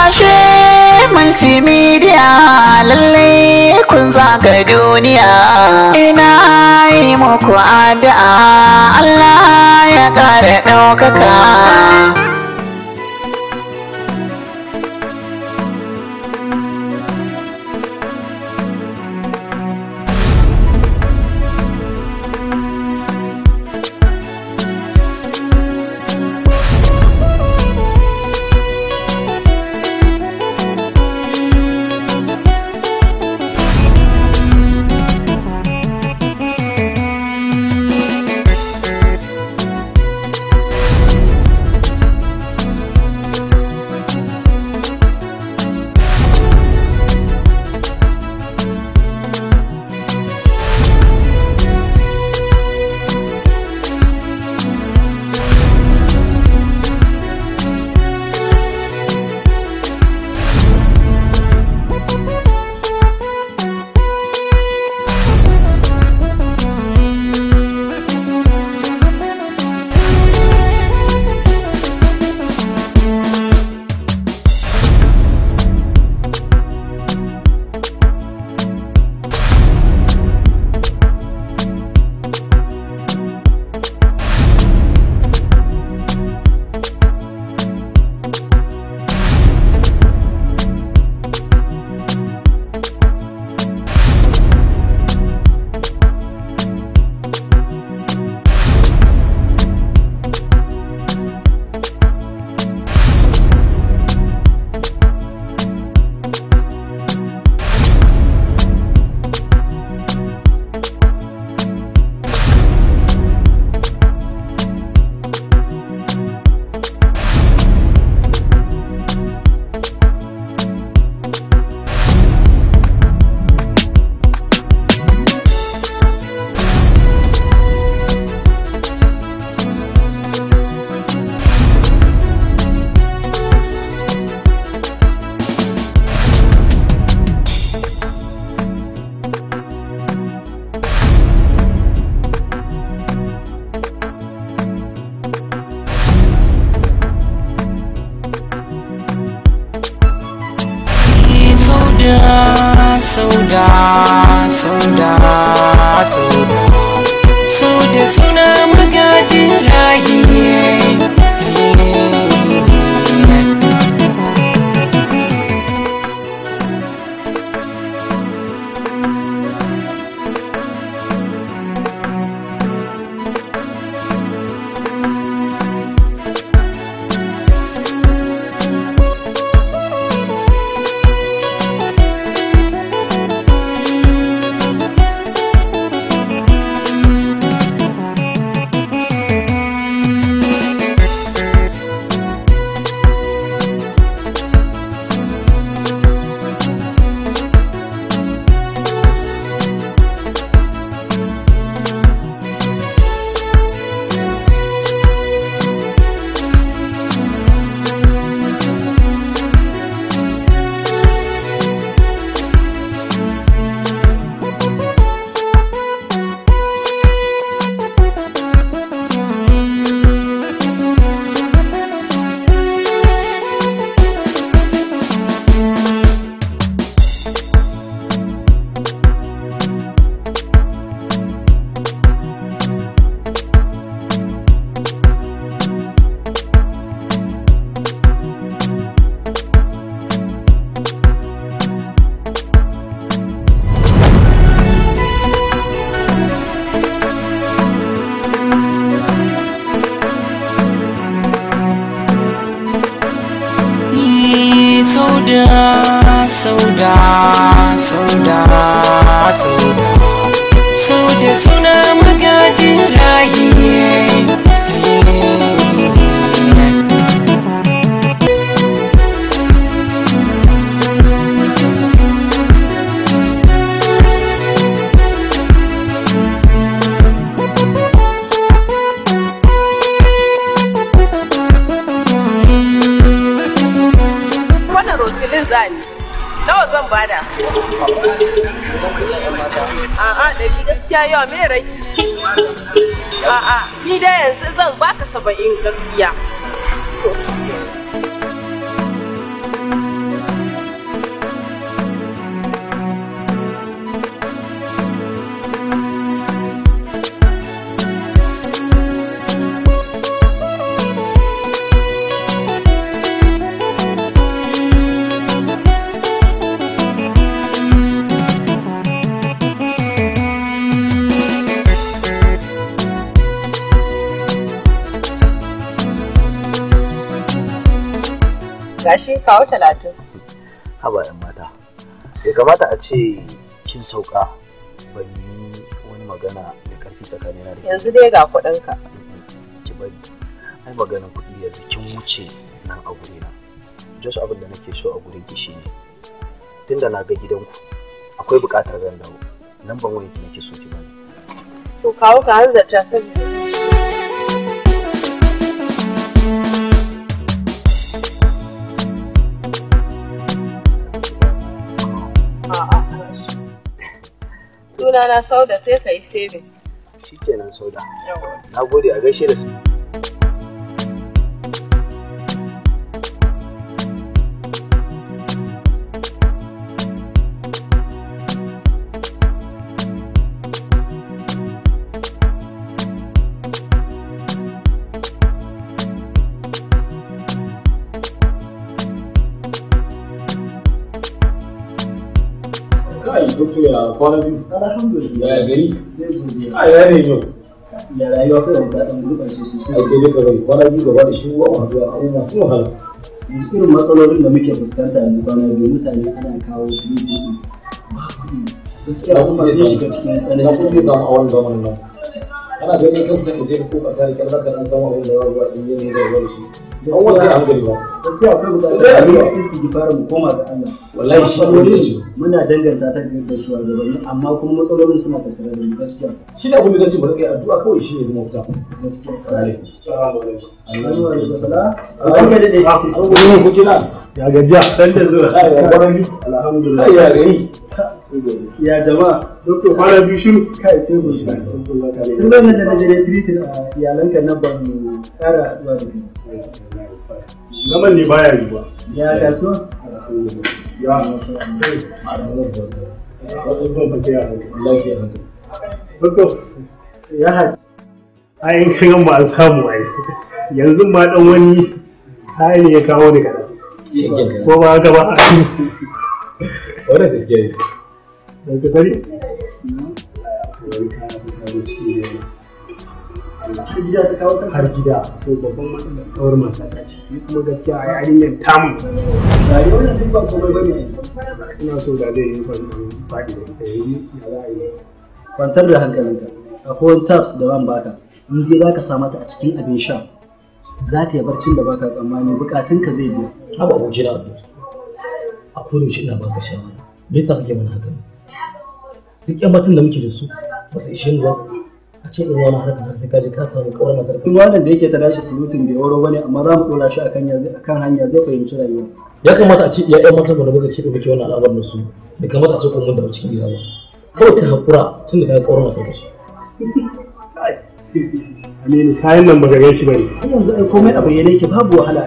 ashe multimedia lalle kun zaga duniya ina yi muku addu'a Allah ya ƙara ɗaukaka sauda sauda sauda sauda so da suna magajin rayi sauda sauda sauda sauda sau da suna magajin rayi wannan rotilin zani nawa zan bada a'a da shi gaskiya yawa me rai a'a ni da yanzu zan baka saba'in gaskiya gashi kawo talatin haba yan mata bai kamata a ce kin sauka ban yi wani magana da karfi tsakanina da ke yanzu dai ga kuɗinka ki bari ai maganar kuɗi yanzu kin wuce nan a guri na just abin da nake so a gurin ki shine tunda na ga gidanku akwai buƙatar zan dawo nan ban wani ki nake so ki bani to kawo ka hanzarta saboda A'a. Sunana Sauda sai ka yi saving. shikenan sauda na gode a gaishe da su kai dokto ya kwana biyu alhamdulillah ya gari a ya ne yau ya rayuwa kawai da ɗan gurɓace sosai ai kai duka bai kwana biyu gaba da shi wa wahala abubuwa masu wahala yanzu irin matsalolin da muke fuskanta yanzu kwana biyu mutane ana kawo kuɗi kuɗi gaskiya kuma zai shiga cikin na kuɗi tsanani samu a wannan zamanin nan ana ganin kan mutum je ko ka tare kan zaka dan samu abin da za zuwa in yi ne da ruwa shi an wasu a hankali ba gaskiya akwai buƙatar Sai a addu'a. yi istighfar mu koma ga Allah Wallahi shi ne matsalolin ce. muna danganta ta ga shugabanni amma kuma matsalolin suna tattare da mu gaskiya shi ne abin da zan ce ba kai addu'a kawai shi ne zama wuta gaskiya assalamu Assalamu alaikum salam barka da dai an gudu ku kina ya gajiya dan da zuwa ai ya kwana biyu alhamdulillah ai ya gari ya jama'a Doktor kwana biyu shiru. kai sai mu shiga tun ranar da na je treating a iyalanka na ban ƙara haɗuwa da kai Zaman ne baya yi ba. ya kasuwa Ya. lafiya hankali Doktor, ya haji ayin kan ba an samu ai. Yanzu ma dan wani hali ne ya kawo ni kaɗan. shegen Ko ba haka ba? wannan gaskiya ne Don ka sani? har gida ta kawo kanka Har gida. So babban matsalar kawar mata ta ce. Ni kuma gaskiya a yarinyar tamu. rayuwar nan duk ba komai bane Ina so da zai yi faɗi da ita yanzu ya za a yi. kwantar da hankalinka akwai wani tabs da zan baka in dai zaka sa mata a cikin abin sha za ta yi barcin da baka tsammani bukatunka zai biya haba abokina a kodin shi ina baka shawara me yasa kake mana haka duk yan matan da muke da su ba su ishe mu ba a ce in wani harkar har sai ka je ka samu kawar matar duk wannan da yake ta dashi surutun bai waro bane amma za mu dora shi akan ya akan hanya zai fahimci rayuwa ya kamata a ce iya yan matan da muka ke dauke wannan al'amarin da su bai kamata a ce kuma mun da cikin gida ba kawai ka hakura tun da ka ga kawar matar da shi Aminu kayan nan ba ga gan shi ba ne. har yanzu ai komai a bayyane yake babu wahala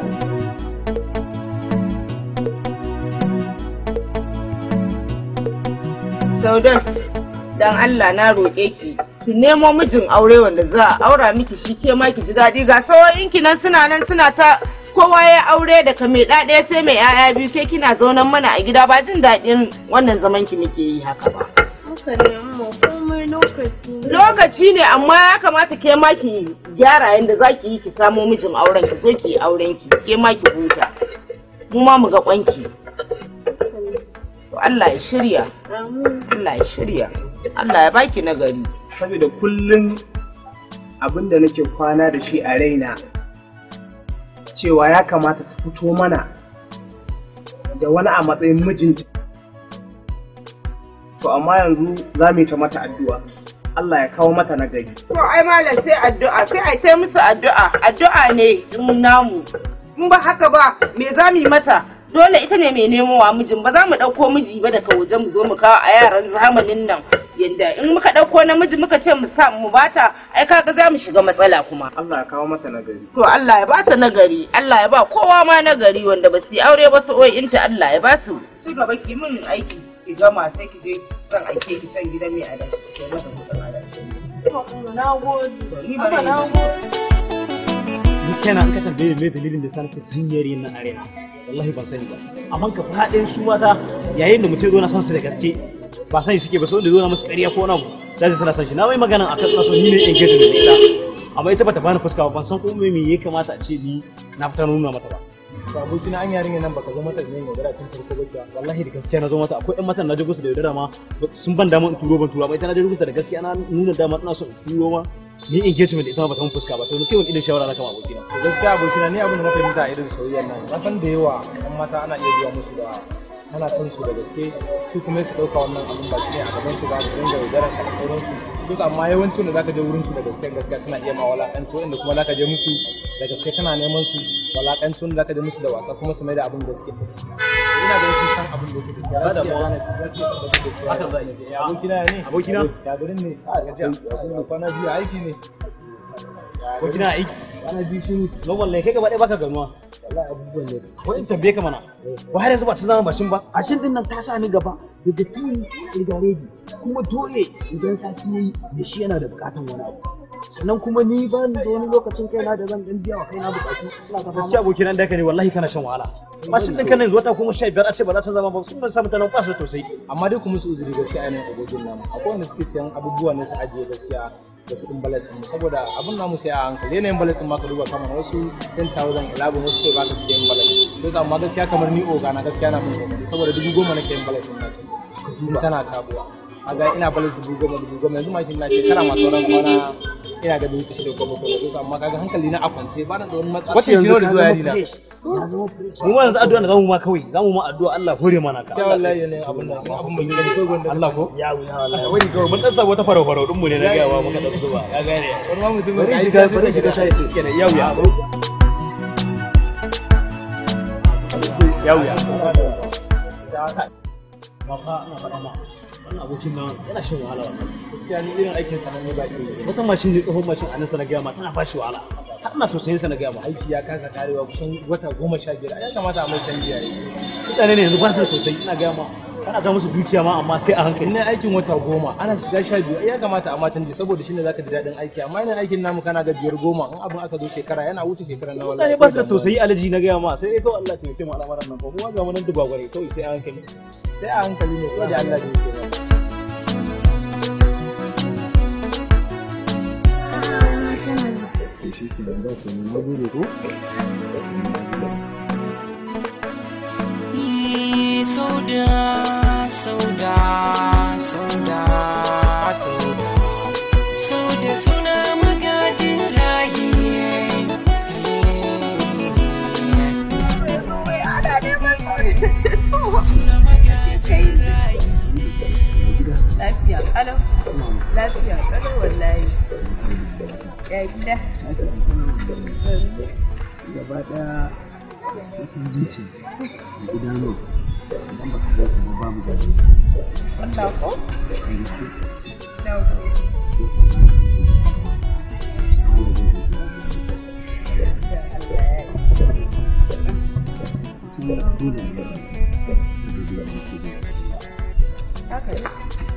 Saudan, dan Allah na roƙe ki, ki nemo mijin aure wanda za a aura miki shi ke ma ki ji daɗi ga sawoyinki nan suna nan suna ta kowa ya aure daga mai ɗaya sai mai 'ya'ya biyu ke kina zaunan mana a gida ba jin daɗin wannan zaman ki muke yi haka ba. Haka ne amma komai lokaci ne. Lokaci ne amma ya kamata ke ma ki gyara yadda za ki yi ki samo mijin auren ki zo ki yi auren ki ke ma ki huta. Mu ma mu ga kwanki. To Allah ya shirya. Amin. Allah ya shirya. Allah ya baki nagari. saboda kullum abin da nake kwana da shi a raina cewa ya kamata ta fito mana da wani a matsayin mijinta to amma yanzu za mu yi ta mata addu'a Allah ya kawo mata nagari To ai malam sai addu'a sai ai sai musu addu'a addu'a ne in namu in ba haka ba me za mu yi mata dole ita ne mai nemo wa mijin ba za mu ɗauko miji ba daga waje mu zo mu kawo a yaran zamanin nan yanda in muka ɗauko namiji muka ce mu sa mu bata ai kaga za mu shiga matsala kuma Allah ya kawo mata nagari to Allah ya ba ta nagari Allah ya ba kowa ma nagari wanda ba su yi aure ba su inta Allah ya ba su ci gaba ki min aiki ki gama sai ki je zan aike ki can gidan mai adashi ki mata kuɗin adashi Na gode. ni ba na gode. Ni kenan an ka tambaye me dalilin da sa nake sanyar yin nan arena. Wallahi ban sani ba. Amma ka faɗin su mata yayin da mutum zo na san su da gaske ba sani suke ba so da zo na musu ƙarya ko na za su sana san shi na mai magana akan suna so ni ne engagement da ita amma ita bata bani fuska ba ban san ko me me ya kamata a ce ni na fita nuna mata ba to abokina an yarinya nan baka zo mata da yin yaudara tun farko ba kuwa wallahi da gaskiya na zo mata akwai ƴan matan na je gusu da yaudara ma sun ban dama in turo ban tura ba ita na je gusu da gaskiya na nuna dama ina son in turo ma ni engagement da ita ma ba ta mun fuska ba to kai wani irin shawara na kama abokina to gaskiya abokina ni abin da na fahimta a irin soyayyar nan na san da yawa ɗan mata ana iya zuwa musu da ana son su da gaske su kuma su ɗauka wannan abin ba shi ne a gaban su ba su dinga yaudarar ka da sauransu duk amma yawancin da zaka je wurin su da gaske gaskiya suna iya ma walakanci wanda kuma zaka je musu da gaske kana neman su walakanci wanda zaka je musu da wasa kuma su mai da abin gaske ina da wasu san abin da yake da Ba da gaskiya mawa. gaskiya gaskiya Hakan za a yi. ya abokina ya ne Abokina? ya garin ne a gajiya abin da kwana biyu aiki ne abokina aiki kwana biyu shi normal ne kai gaba ɗaya baka ganuwa wallahi abubuwan ne ko in tambaye ka mana ba har yanzu ba ta zama bashin ba Ashin din nan ta sa ni gaba daga tuni sai gareji kuma dole idan sati yayi da shi yana da bukatan wani abu sannan kuma ni ba ni da wani lokacin kaina da zan dan biya wa kaina bukatu ina ta gaskiya abokina da ka ne wallahi kana shan wahala mashin ɗin kana yanzu wata kuma sha biyar a ce ba za ta zama ba sun ban samu ta nan ba su da tausayi amma dai kuma su uzuri gaskiya ainihin abokin namu akwai wanda suke siyan abubuwa ne su ajiye gaskiya da kuɗin balasin saboda abin namu sai a hankali yanayin balasin ma ka duba kamar wasu 10,000 11 wasu kai baka su yin balasin to amma gaskiya kamar ni oga na gaskiya na mun kokari saboda dubu goma nake yin balasin na ce tana sabuwa kaga ina balas dubu goma dubu goma yanzu mashin na shekara masu sauran kwana ina ga dubu shida ko bakwai da amma kaga hankali na a kwance ba na da wani matsala Wata yanzu da ka zuwa zama yari na fresh. mu ma yanzu addu'a da zamu ma kawai zamu ma addu'a Allah hore mana ka ya wallahi ne abin nan abin mun yi ko gonda Allah ko ya wuya wallahi wani kawai mun dan sa wata farau farau din mu ne na ga wa muka dan zuba ya gane wani ma mutum bari ya yi shiga sai bari ka shiga gida. shayi kenan ya wuya ya wuya ba fa ina faɗa ma wannan abokin nan yana shan wahala wannan gaskiya ni irin aikin sa ne ba ke wata mashin ne tsohon mashin a nan sa na gaya ma tana ba shi wahala har ina tausayin sa na gaya ma aiki ya kasa karewa kusan wata goma sha biyar ya kamata a mai canji yayi mutane ne yanzu ba su da tausayi ina gaya ma kana ta musu dukiya ma amma sai a hankali ina aikin wata goma ana shiga sha biyu ya kamata a ma canji saboda shine zaka ji daɗin aiki amma ina aikin namu kana ga biyar goma in abin aka zo shekara yana wuce shekara na wallahi mutane ba su da tausayi alaji na gaya ma sai dai kawai Allah ya taimake mu al'amuran nan ko kuma ga mu nan duba gware kawai sai a hankali sai a hankali ne ko da Allah ne yake ba Sauda, sauda, sauda, sauda, sauda suna magajin rayi. Suna magajin rayi. Lafiya kalau. Lafiya kalau wallahi. Ya gida. gaba daya sun zuci da idanu idan ba su ga kuma babu da Wallah ko? Na kuma dole ne Haka ne.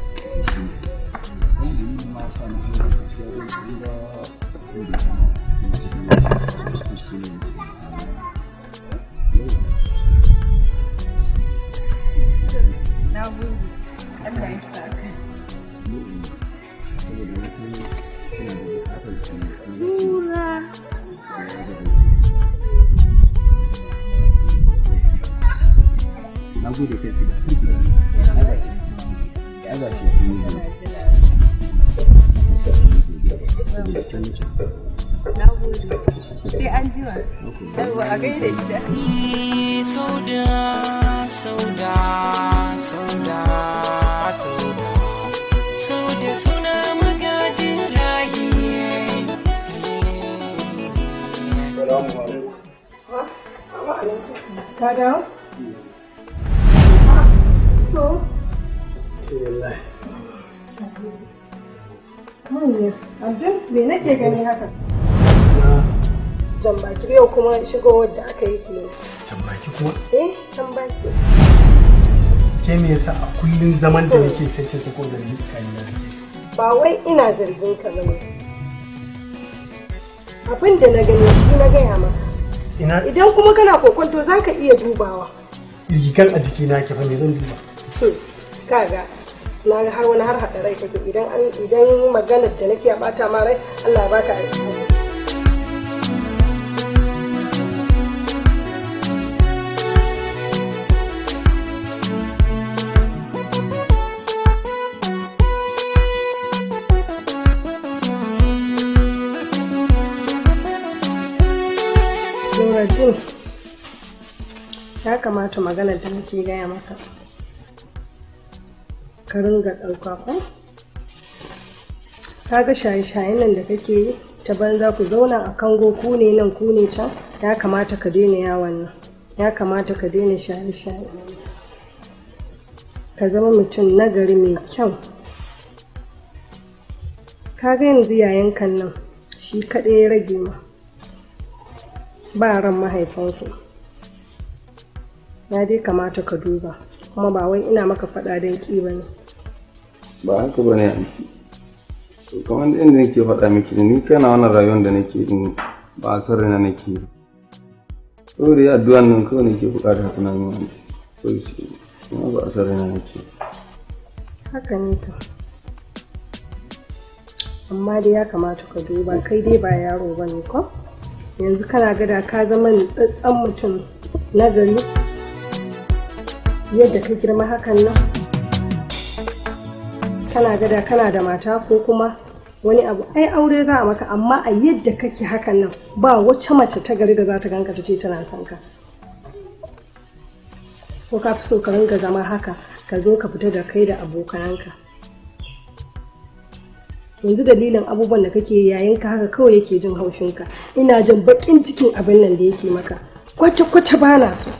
Na gode. Allah ya sa ka. Nura. na gode kai fi da kirki da ya ga shi ya ga shi kun yi saboda kin wuce Na gode. Sai an jima. Yawwa a gaida gida. Sauda, sauda, sauda, sauda, sauda suna magajin rayi. Ka dawo? To. Manya, Abdul, me nake gani haka? Jan baki yau kuma shigowar da aka yi ke. can baki kuma Eh, jan baki. ke me yasa a kullun zaman da nake sai ke sako da ni kan nan Ba wai ina zargin ka bane. Abin da na gani shi na gaya maka. ina Idan kuma kana kokonto za ka iya dubawa. rigan a jikina ke fa me zan duba Hmm, Kaga, na ga har wani har haɗa rai kake idan an idan maganar da nake a ɓata ma rai Allah ya baka alheri. ya kamata maganar da nake gaya maka ka ringa ɗauka ko ka ga shaye-shayen nan da kake yi ta banza ku zauna a kango ku ne nan ku ne can ya kamata ka daina yawon nan ya kamata ka daina shaye-shaye ka zama mutum nagari mai kyau ka ga yanzu yayan kan nan shi kaɗai ya rage ma ba ran mahaifanku ya dai kamata ka duba kuma ba wai ina maka faɗa don ƙi ba ne ba haka ba ne anti to kamar inda nake faɗa miki ni kana wannan rayuwar da nake din ba a san raina nake yi saboda ya addu'an nan kawai nake buƙatar haka na yi anti to shi kuma ba a san raina nake yi haka ne ka amma dai ya kamata ka duba kai dai ba yaro ba ne ko yanzu kana gada ka zama nutsatsen mutum na gari yadda ka girma hakan nan kana gada kana da mata ko kuma wani abu ai aure za a maka amma a yadda kake hakan nan ba wacce mace ta gari da za ta ganka ta ce tana son ka ko ka fi so ka ringa zama haka ka zo ka fita da kai da abokananka yanzu dalilin abubuwan da kake yayin ka haka kawai yake jin haushinka ina jin bakin cikin abin nan da yake maka kwata-kwata ba na so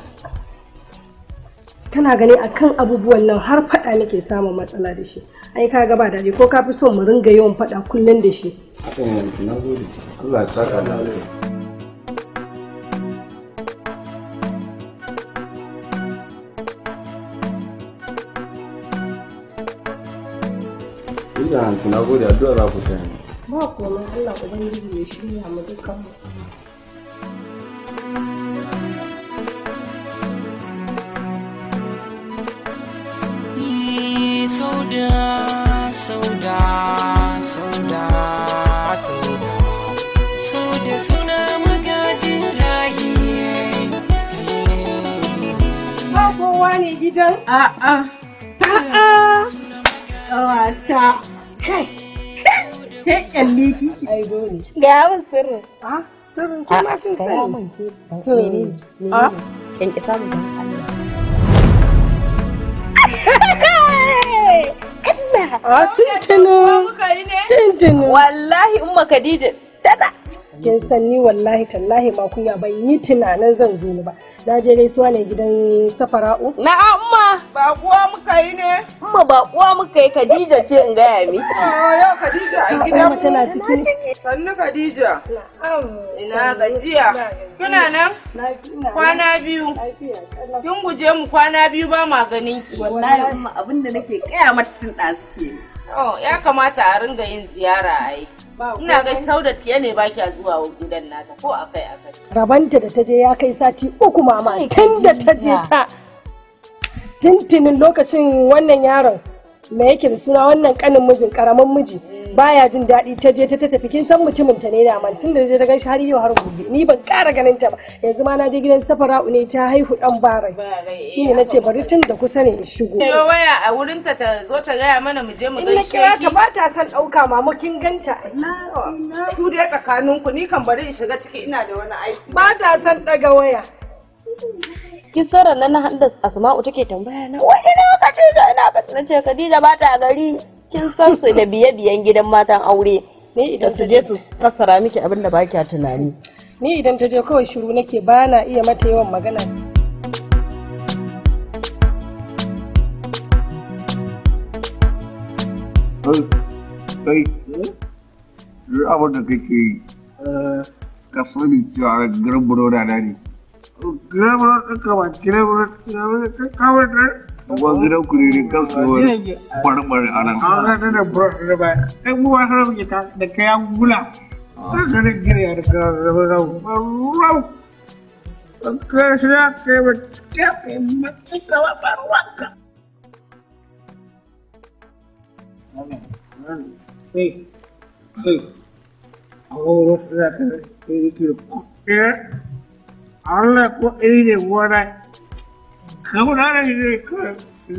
kana gani akan abubuwan nan har faɗa nake samun matsala da shi ai ka ga ba daɗi ko ka fi so mu ringa yawan faɗa kullum da shi haka ne anti na gode Allah ya saka da alheri Ina anti na gode addu'a za ku taya ni. ba komai Allah ubangiji ya shirya mu dukkan mu Sauda, sauda, sauda, sauda, sauda suna magajin rayi. ba kowa ne gidan a'a a'a ƙawata kai kai kyalli kiki ai dole Ga yawan sirrin. a sirrin kuma sun Ga sani yawan ke. Hmm. Menene? Ah. Menene? Kyanki samu don Allah. a tuntunu tuntunu Wallahi Umma Khadija tana. kin san ni wallahi tallahi ba kunya ban yi tunanin zan zo ni ba na je gaisuwa ne gidan safara'u Na'am Umma. Ba kuwa muka yi ne? Umma ba kuwa muka yi Khadija ce in gaya miki. Oh, yau Khadija a Ai, gidan Umma tana cikin Sannu Khadija. Ina gajiya. Kuna nan? Kwana biyu. Kin guje mu kwana biyu ba ma ganin ki. Wallahi Umma abinda nake kaya mata tun ɗazu ke. Oh, ya kamata a ringa yin ziyara ai. Ina ga Saudat ke ne ba kya zuwa gidan nata ko akai akai. rabanta da ta je ya kai sati uku mama tun da ta je ta tintinin lokacin wannan yaron me yake da suna wannan kanin mijin karamin miji baya jin daɗi ta je ta ta tafi kin san mutumin ta ne da man tun da ta je ta ganshi har yau har gobe ni ban ƙara ganin ta ba yanzu ma na je gidan safara'u ne ta haihu dan barai shine nace bari tun da kusa ne in shigo Yo waya a wurinta ta zo ta gaya mana mu je mu in na gaishe kira ki. ta ba ta son ɗauka mama kin ganta Ku dai tsakaninku ni kan bari in shiga ciki ina da wani aiki. ba ta son ɗaga waya Kin sauran nan na handa Asma'u take tambaya na. Wai ina Khadija ina ka na ce Khadija ba ta gari. Kin san su da biye-biyen gidan matan aure. Ni idan su je su fassara miki abin da ba kya tunani. ni idan ta je kawai shiru nake ba na iya mata yawan magana kai kai duk abin da kake yi ka sani cewa garin buroda na ne gidan buroda ɗin ka ba gidan buroda ɗin ka ba da ba gidan ku ne ne kan su wani barbare a nan an ga da buroda da ba ɗan mu ba sanar muke ta da kayan gula kan ganin gina da ka zama rau rau ka shi ya kai ba ya kai matsi ka ba ba ruwanka Hey, hey, ahora trata de que ¿qué? Habla con ella, guarda. ¿Cómo no le dice que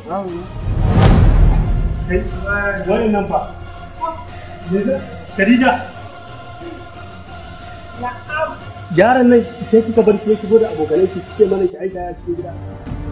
wani nan fa Khadija yaran nan sai kika bar ki shigo da abokanai ki ce mana ki aika ya cikin gida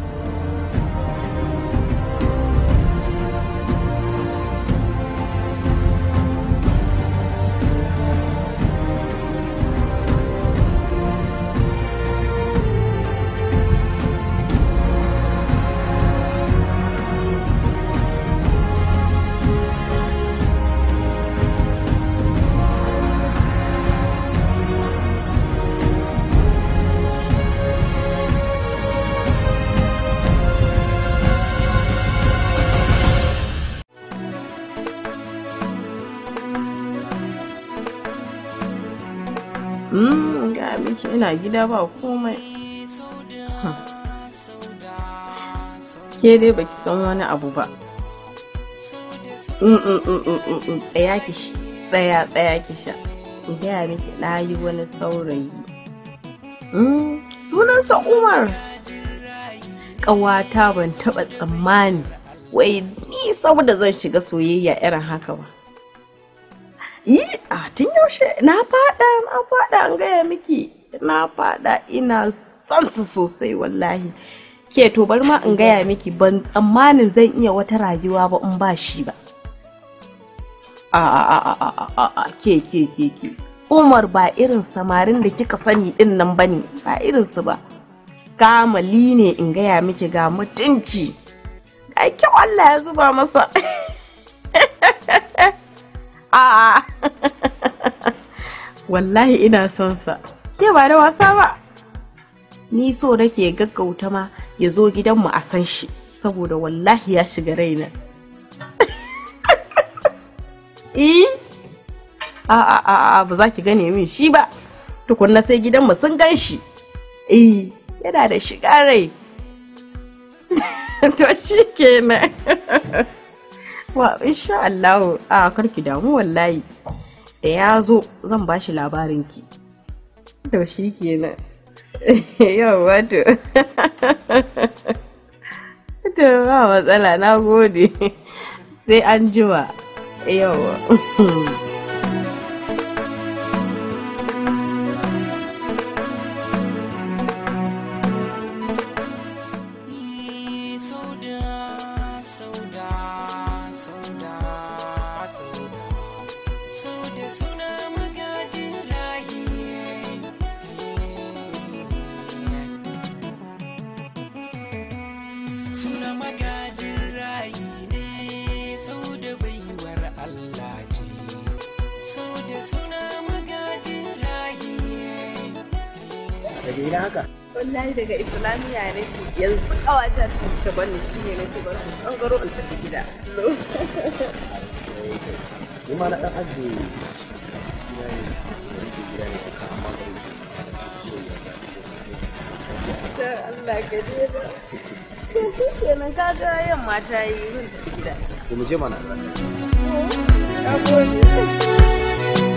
Mm, ga miki ina gida ba komai. Hmm. Ke dai baki san wani abu ba. Mm, mm, mm, mm, mm, mm. Tsaya ki shi, tsaya tsaya ki sha. In gaya miki na yi wani saurayi. Mm, sunansa Umar. Ƙawata ban taɓa tsammani wai ni saboda zan shiga soyayya irin haka ba. yi a tun yaushe na fada na fada an gaya miki na fada ina son su sosai wallahi ke to bari ma in gaya miki ban tsammanin zan iya wata rayuwa ba in ba shi ba a a a a a a a ke ke ke ke Umar ba irin samarin da kika sani din nan bane ba irin su ba kamali ne in gaya miki ga mutunci ga kyau Allah ya zuba masa A'a. Wallahi ina son sa. Ke ba da wasa ba. Ni so nake gaggauta ma ya zo gidanmu a san shi saboda wallahi ya shiga raina. Eh? A'a a'a ba za ki gane min shi ba. Tukunna sai gidanmu sun gan shi. Eh, yana da shiga rai. To shi kenan. wa insha Allah a karki damu wallahi da ya zo zan ba shi labarin ki to shi kenan yawa to to ba matsala na gode sai an jima yawa Suna magajin rayi ne sau da baiwar Allah ce, sau da suna magajin rayi daga ina haka wallahi daga islamiyya nake yanzu kawatar ta bani shi ne nake bar su tsangaro in tafi gida ni ma na dan ajiye gida ne rike gida ne aka amma bari ta Allah ka je ba shi kenan ka ga yamma ta yi zan tafi gida to mu je mana na gode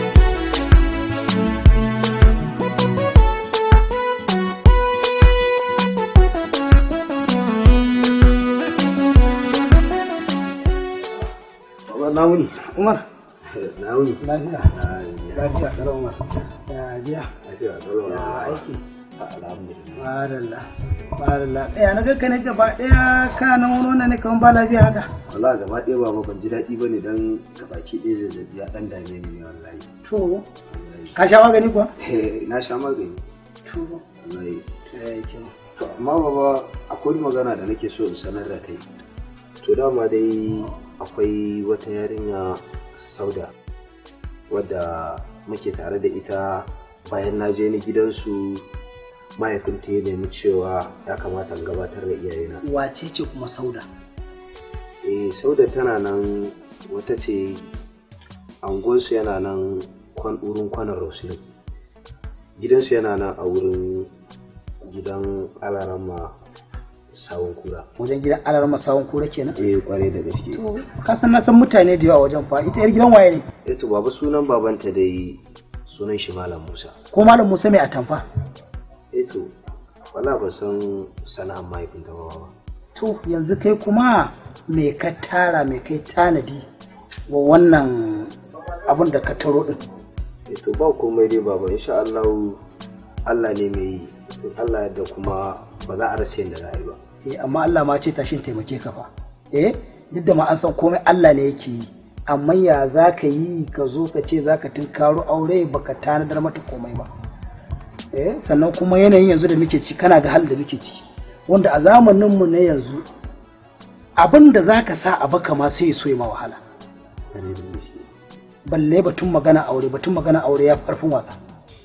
na wuni Umar na wuni lafiya lafiya kalau Umar ya jiya lafiya kalau ya aiki alhamdulillah Baralla, baralla. Ɗaya na gagga ne gaba ɗaya kana nan wani wannan ne kamar ba lafiya haka. wallahi gaba ɗaya baba ban ji daɗi bane dan gabaki ɗaya zazzabi ya ɗan dame ni ne wallahi To, ka sha magani kuwa? Eh, na sha magani To, wallahi to ya yi kyau. to amma baba akwai magana da nake so in sanar da kai to dama dai akwai wata yarinya sauda wadda muke tare da ita bayan na je ni gidansu mahaifinta ya nemi cewa ya kamata in gabatar da iyayena Wace ce kuma sauda? eh sauda tana nan wata ce angonsu yana nan kwan wurin kwanan rosilin gidansu yana nan a wurin gidan alarama sawun kura Wajen gidan alarar masawun kura kenan? eh kwarai da gaske To, ka san na san mutane da yawa wajen fa. Ita yar gidan waye ne? eh to baba sunan babanta dai sunan shi malam musa Ko Malam Musa mai atamfa? eh to wala ba san sana'ar mahaifinta ba baba to yanzu kai kuma me ka tara me kai tanadi wa wannan abin da ka taro din Eh, to ba komai dai baba insha Allah Allah ne mai yi in Allah yadda kuma ba za a rasa yadda za a yi ba eh amma Allah ma ce tashin taimake ka fa eh duk da ma an san komai Allah ne yake yi amma ya za ka yi ka zo ka ce za ka tunkaro aure baka tanadar mata komai ba eh sannan kuma yanayin yanzu da muke ci kana ga halin da muke ci wanda a zamaninmu na yanzu abin da za ka sa a baka ma sai ya so ya ma wahala balle batun magana aure batun magana aure ya fi ƙarfin wasa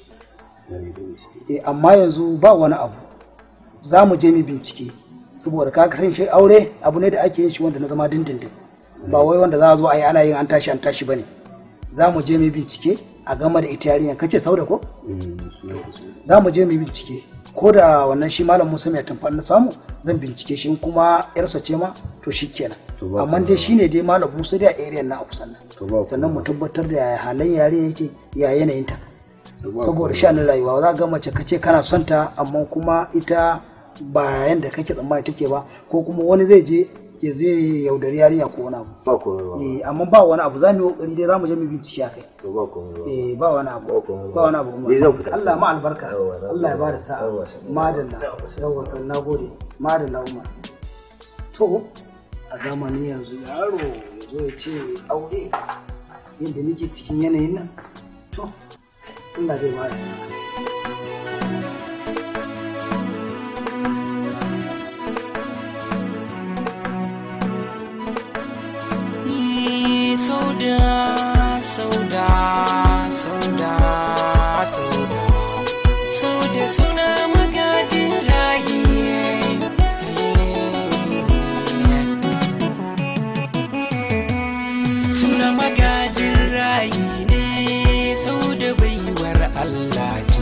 eh amma yanzu ba wani abu za mu je mu bincike saboda ka san shi aure abu ne da ake yin shi wanda na zama dindindin ba wai wanda za a zo a yi ana yin an tashi an tashi bane za mu je mu bincike a game da ita yarinyar kace sauda ko za mu je mu bincike ko da wannan shi malam Musa mai tamfa na samu zan bincike shi in kuma yarsa ce ma to shikenan ba amma dai shine dai malam Musa da area na a kusan nan sannan mu tabbatar da yaya halayen yare yake ya yanayin ta saboda shanin rayuwa za ga mace kace kana son ta amma kuma ita ba yanda kake tsammani take ba ko kuma wani zai je ya zai yaudari yarinya ko wani abu ba komai ba eh amma ba wani abu za mu yi kokari dai za mu je mu bincike akai to ba komai ba eh ba wani abu ba wani abu Ni zan fita. Allah ma albarka Allah ya ba da sa'a madalla yawa san nagode madalla umar to a zamanin yanzu yaro ya zo ya ce aure yadda nake cikin yanayin nan to Allah zai ba da sa'a Sauda, sauda, sauda, sauda, sauda suna magajin rayi. Suna magajin rayi ne, sauda baiwar Allah ce.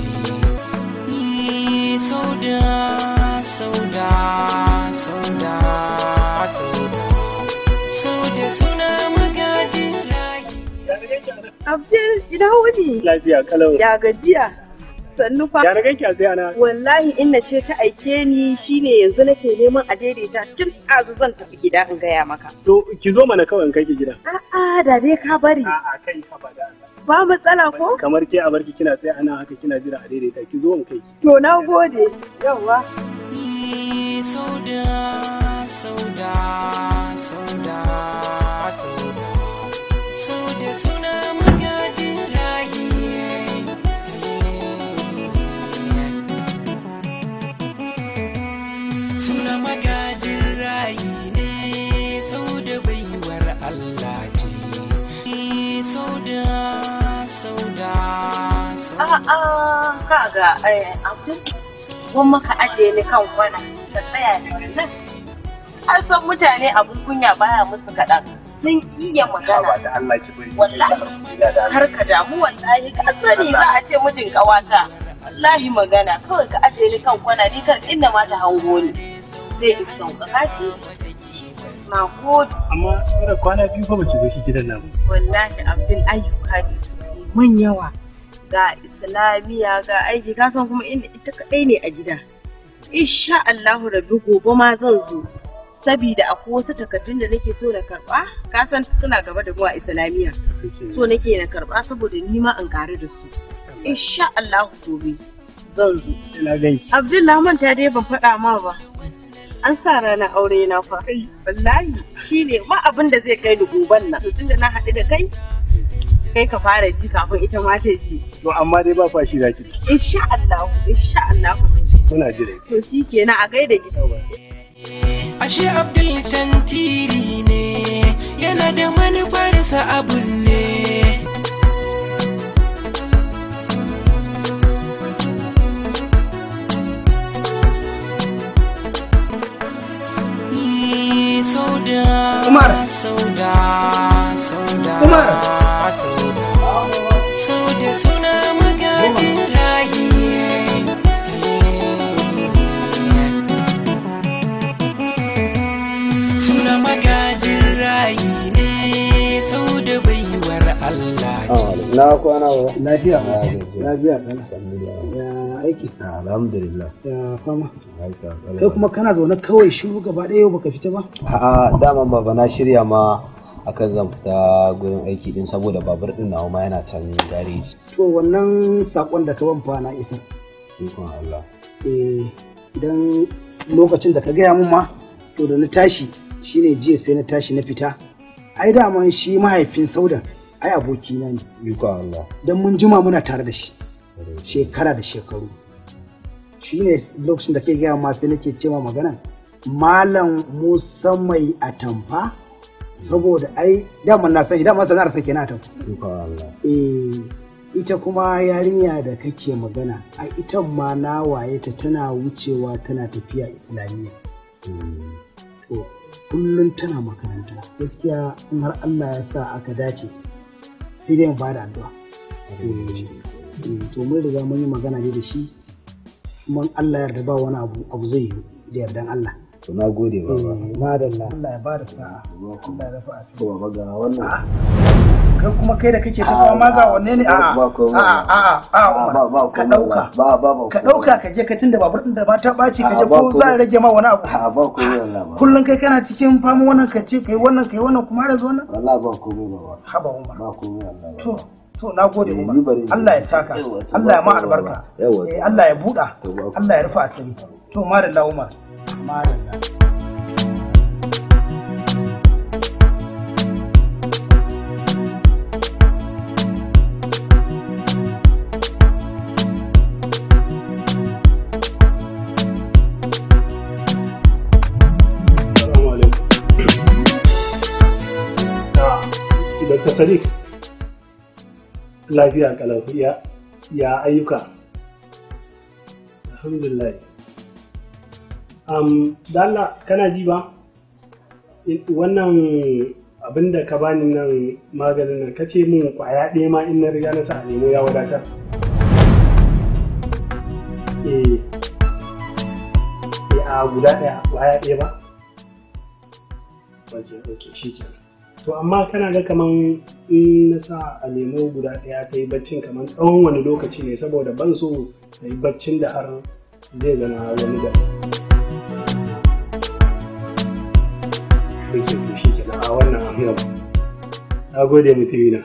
Sauda, sauda, sauda, sauda. Sauda suna magajin rayi. Abdul ina wuni? Lafiya kalau. Ya gajiya? Sannu fa. Ya na ganki a sai ana. Wallahi inna ce ta aike ni shine yanzu nake neman a daidaita tun azu zan tafi gida in gaya maka. To ki zo mana kawai in kai ki gida. A'a da dai ka bari. A'a kai ka bada. Ba matsala ko? Kamar ke a barki kina sai ana haka kina jira a daidaita ki zo in kai ki. To na gode. Yawwa. Sauda, sauda, sauda, sauda. Sauda suna magajin rayi. Suna magajin rayi ne, sauda baiwar Allah ce. Sauda, sauda, sauda. A'a kaga eh Abdul gwamma ka aje ni kan kwana ka tsaya da nan. An san mutane abun kunya baya musu kaɗan. Sun iya magana. Da Allah ki bari. Wallahi har ka damu wallahi ka sani za a ce mijin ƙawata. Wallahi magana kawai ka aje ni kan kwana ni kan inda ma ta hango ni. Zai in sauƙaƙa ci. Na gode. Amma tsara kwana biyu fa baki zo shi gidan nan. ba. wallahi abin ayyuka ne man yawa ga islamiyya ga aiki ka san kuma inda ita kadai ne a gida insha Allahu rabbi gobe ma zan zo sabida akwai wasu takardun da nake so na karba ka san suna gaba da mu a islamiyya so nake na karba saboda ni ma in karu da su insha Allahu gobe zan zo Ina ganki. Abdullahi manta dai ban faɗa ma ba an sa ranar aure na fa wallahi shine ma abin da zai kai ni goben nan to tunda na haɗu da kai kai ka fara ji kafin ita ma ta ji To amma dai ba fashi zaki. insha Allah insha Allah Muna jira. to shikenan a gaida gida Ashe Abdul tantiri ne, yana da manufarsa abun ne. Ni Sauda, Umar. Sauda, Sauda, Umar. Sauda, Sauda suna magajin rayi. Suna magajin rayi ne, Sauda baiwar Allah ce. na kwana ba lafiya lafiya kana ya aiki alhamdulillah ya fama kai kuma kana zaune kawai shiru gaba ɗaya yau baka fita ba A'a daman baba na shirya ma akan zan fita gurin aiki din saboda babur din nawa ma yana can gareji. to wannan sakon da ka ban fa na isa Ikon Allah. eh idan lokacin da ka gaya mun ma to da na tashi shine jiya sai na tashi na fita ai daman shi mahaifin saudan ai abokina ne Ikon Allah. don mun jima muna tare da shi shekara da shekaru shi ne lokacin da ke gaya ma sai nake cewa magana malam musa mai atamfa saboda ai daman na sani daman sana'ar sa kenan atamfa Ikon Allah. eh ita kuma yarinya da kake magana a ita ma na waye ta tana wucewa tana tafiya islamiyya to kullum tana makaranta gaskiya in har Allah ya sa aka dace sai dai mu bada addu'a Eh, to mun riga mun yi magana ne da shi kuma in Allah ya yarda ba wani abu abu zai yi da yardan Allah To na gode baba. eh madalla Allah ya bada sa'a Allah ya rafa asiri Baba ga wannan. kai kuma kai da kake ta fama ga wanne ne a'a Ba komai. a'a a'a a'a Umar Ba ba ka komai. dauka Ba ba ba. ka dauka ka je ka tunda babur din da ba ta ɓaci ka A'a, je ba ko za a komai. rage ma wani abu A'a ba komai Allah ba. kullum kai kana cikin fama wannan ka ce kai wannan kai wannan kuma da zo nan Allah ba komai baba. haba Umar Ba komai Allah ba. to to na gode Eh, Umar ni bari- Allah ya saka Yawa, to Allah ya ba ma komai albarka baba. Yawa, to. Eh, Allah ya buɗa To ba komai. Allah ya rufa asiri to madalla Umar madalla Assalamu alaikum. Dr. Sadiq, lafiya kalau ya ya ayyuka. Alhamdulillah. Um, Dalla kana ji ba? In- Wannan abin da ka bani nan maganin nan kace min kwaya ɗaya ma in na riga na sa a nemo ya wadatar. Eh, eh, a guda ɗaya kwaya ɗaya ba? ok ok shi ke to amma kana ga kaman in na sa a nemo guda ɗaya ta yi baccin kaman tsawon wani lokaci ne saboda ban so ta yi baccin da har zai zama wani da ok to shi ke a wannan amina na gode mutumina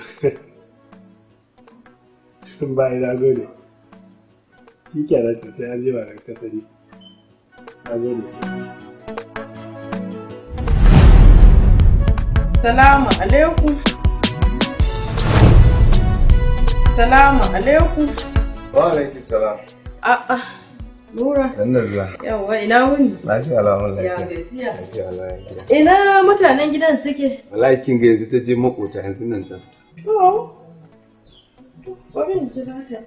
bai na gode shi ke nan sai an jima da kasari na gode sosai Salamu alaikum. Salamu alaikum. Wa alaiki salam. A'a, Nura. Dan zuwa. Yawwa ina wuni? Lafiya alamun Ya lafiya. gajiya. Lafiya alamun lafiya. Ina mutanen gidan suke? Wallahi kin ga yanzu ta je makota yanzu nan ta. To. Bari in jira ta.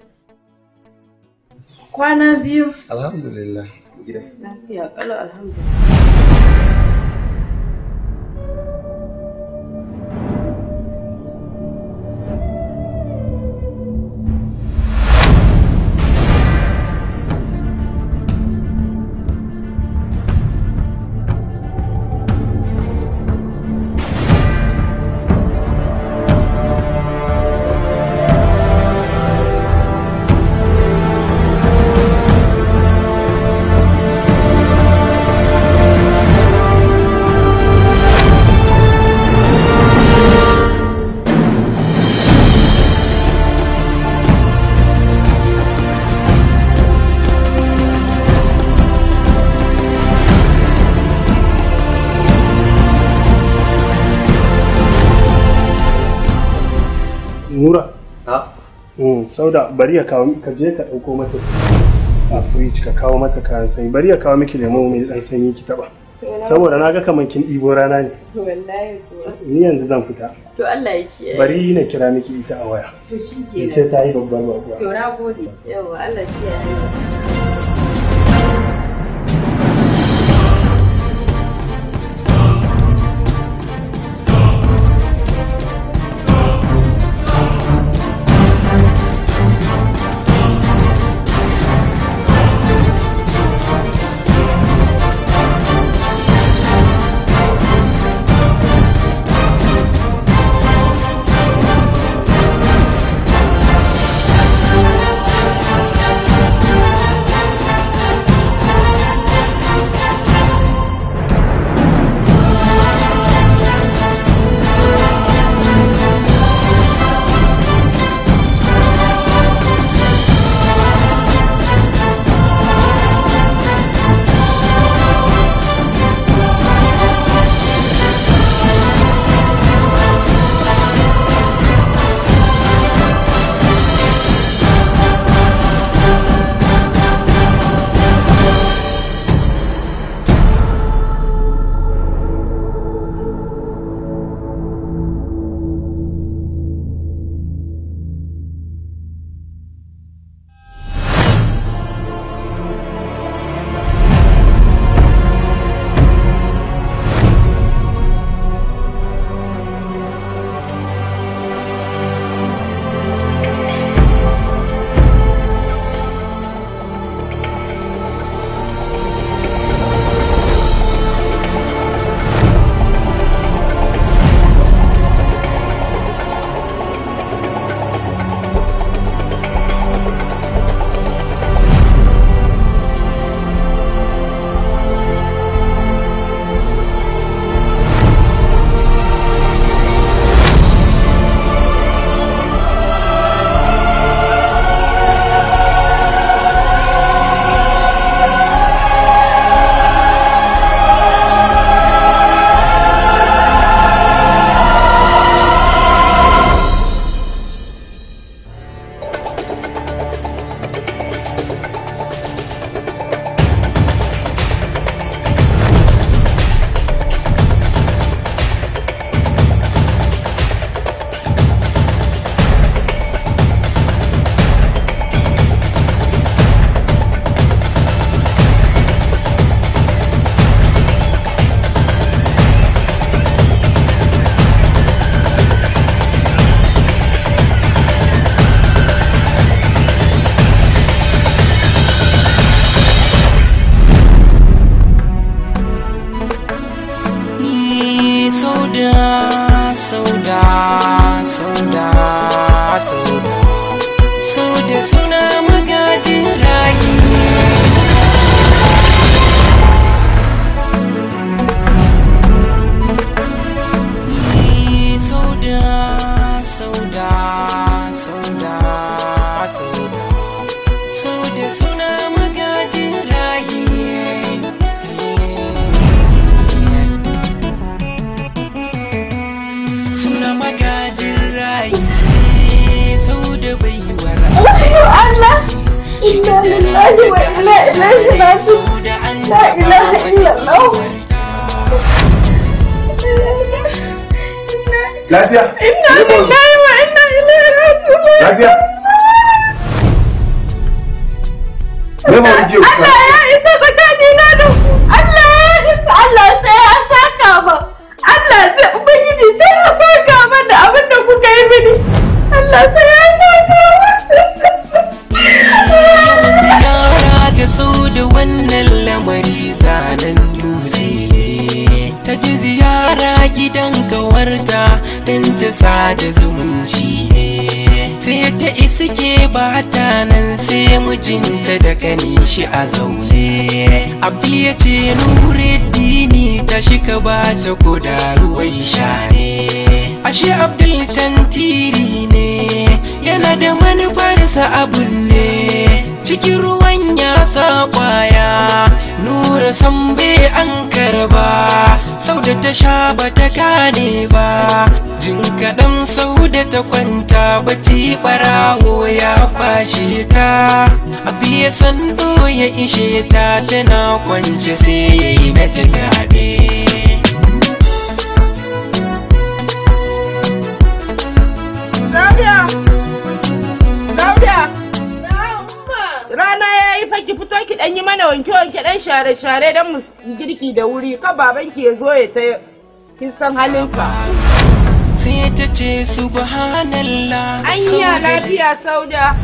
Kwana biyu. Alhamdulillah. Gida. Lafiya kalau alhamdulillah. Nura. Mm, sauda bari ya kawo ka je ka ɗauko mata a fridge ka kawo mata kayan sanyi bari ya kawo miki lemo mai ɗan sanyi ki taɓa saboda na ga kamar kin ɗibo rana ne Wallahi kuwa. ni yanzu zan fita To Allah ya kiyaye. bari na kira miki ita a waya To shi ke sai ta yi babbar bakuwa To na gode. Yawwa Allah ya kiyaye. Thank Allah inna lillahi wa inna ilaihi raji'un la ilaha illallah Lafiya? inna lillahi wa inna ilaihi raji'un Lafiya? Me ba wani jiya Allah ya isa tsakanina da ku Allah ya isa Allah sai ya saka ba Allah sai ubangiji sai ya saka ba da abin da kuka yi mini Allah sai ya saka Yara ga sau da wannan lamari zanen dutse ne ta ji ziyara gidan kawarta don ta sada zumunci ne sai ta iske ba ta nan sai mijinta da kanin shi a zaune abdi ya ce nureddini ta shika ba ta koda ruwan sha ne ashe abdul tantiri ne yana da manufarsa abun ne cikin ruwan ya sa kwaya nura san bai an karba sau da ta sha ba ta gane ba jin kaɗan sau da ta kwanta bacci ɓarawo ya fashe ta abu ya sando ya ishe ta tana kwance sai ya yi mata gaɓe Dauda! Dauda! Rana ya yi fa ki fito ki ɗan yi mana wanke-wanke ɗan share-share don mu yi girki da wuri ka babanki ya zo ya ta kin san halinsa. sai ta ce subhanallah Anya lafiya sauda.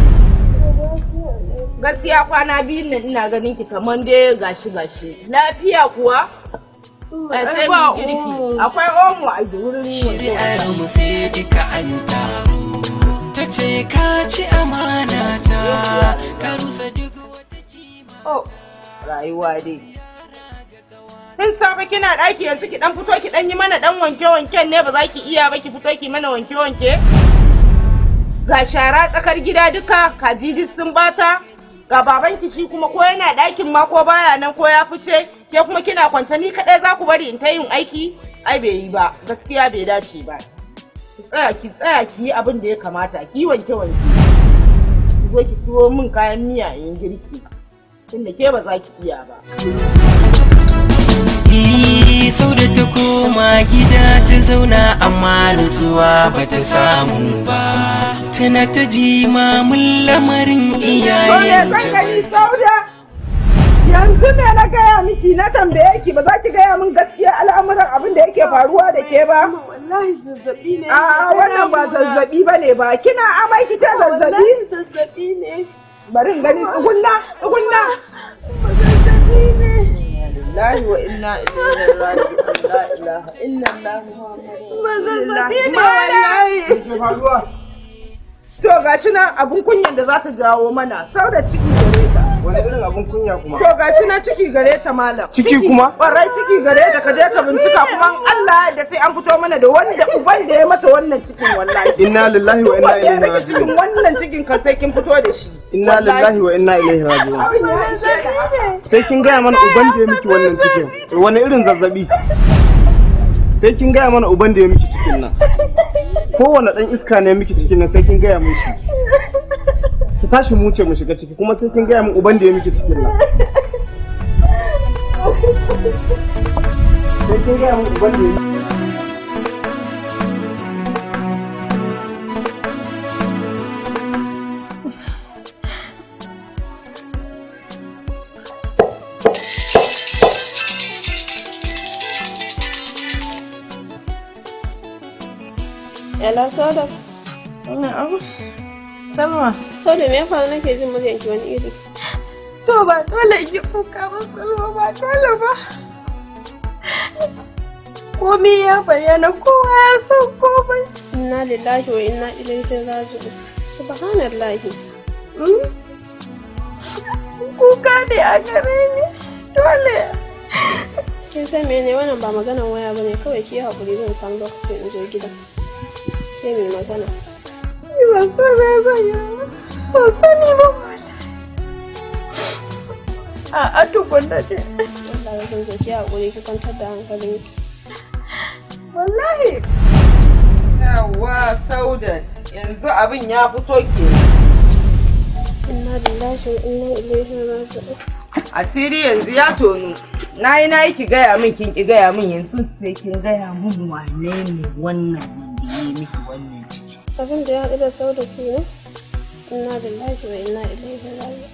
Gaskiya kwana biyun nan ina ganin ki kaman dai gashi gashi. Lafiya kuwa? Eh, sai mu girki. Akwai omo a wurin shari'ar mu sai duka an taru ta ce ka ci amana ta ka rusa duk Oh, rayuwa dai. Tun safe kina ɗaki yanzu ki ɗan fito ki ɗan yi mana ɗan wanke-wanken ne ba za ki iya ba ki fito ki mana wanke-wanke? Ga shara tsakar gida duka, kaji duk sun bata, ga babanki shi kuma ko yana ɗakin ma ko baya nan ko ya fice, ke kuma kina kwance ni kaɗai za ku bari in ta yin aiki? Ai bai yi ba, gaskiya bai dace ba. Ki tsaya ki tsaya ki yi abin da ya kamata, ki yi wanke-wanke. Ki zo ki siyo min kayan miya in girki. Tunda ke ba za ki iya ba. Ii, sau da ta koma gida ta zauna amma nutsuwa ba ta samu ba tana ta ji mamun lamarin iyayen Sauda! Yanzu ne na gaya miki na tambaye ki ba za ki gaya min gaskiya al'amuran abin da yake faruwa da ke ba? wallahi zazzabi ne A wannan ba zazzabi ba ne ba. Kina amai ki ce zazzabi? zazzabi ne Bari in gani tsugunna, tsugunna. zazzabi ne Lillahi wa inna ilaihi raji'un. La ilaha illallah. ba zazzabi ne wallahi. faruwa? To gashi nan abun kunyan da za ta jawo mana. Sau da ciki gare ta. Wani irin abin kunya kuma? To gashi nan ciki gare ta malam. Ciki kuma? Ƙwarai ciki gare ta ka je ka bincika kuma in Allah da sai an fito mana da wanda uban da ya mata wannan cikin wallahi. Inna lillahi wa inna ilaihi Cikin raji'un. wannan cikin kan sai kin fito da shi. Inna lillahi wa inna ilaihi raji'un. Abin ya ishe ka haka. Sai kin gaya mana uban da ya miki wannan cikin. Wani irin zazzabi? Sai kin gaya mana uban da ya miki cikin nan. Kowane ɗan iska ne miki cikin nan sai kin gaya min shi. Ki tashi mu ce mu shiga ciki kuma sai kin gaya min uban da ya miki cikin nan. Sai kin gaya min uban da ya miki. Yala soda. Wannan abu. Salma. Soda me ya faru nake jin muryanki wani iri? To ba dole in yi kuka ba Salma ba dole ba. Komai ya bayyana kowa ya san komai. Inna lillahi wa inna ilaihi raji'un. Subhanallahi. Hmm? Kuka ne a gare ni. Dole. Kin san mene wannan ba maganan waya bane kawai ki yi hakuri zan samu lokacin in je gida. sai mai magana. Ni ban san me zan yi ba. Ban sani ba. A a tukunna ce. Allah ya san ki haƙuri ki kwantar da hankalin ki. Wallahi. Yawa Saudat yanzu abin ya fito ke. inna lillahi wa inna ilaihi raji'un asiri yanzu ya tonu na yi na yi ki gaya min kin ki gaya min yanzu sai kin gaya min wane ne wannan wanda ya yi miki wannan ciki abin da ya haɗu da sau da ke ne inna lillahi wa inna ilaihi raji'un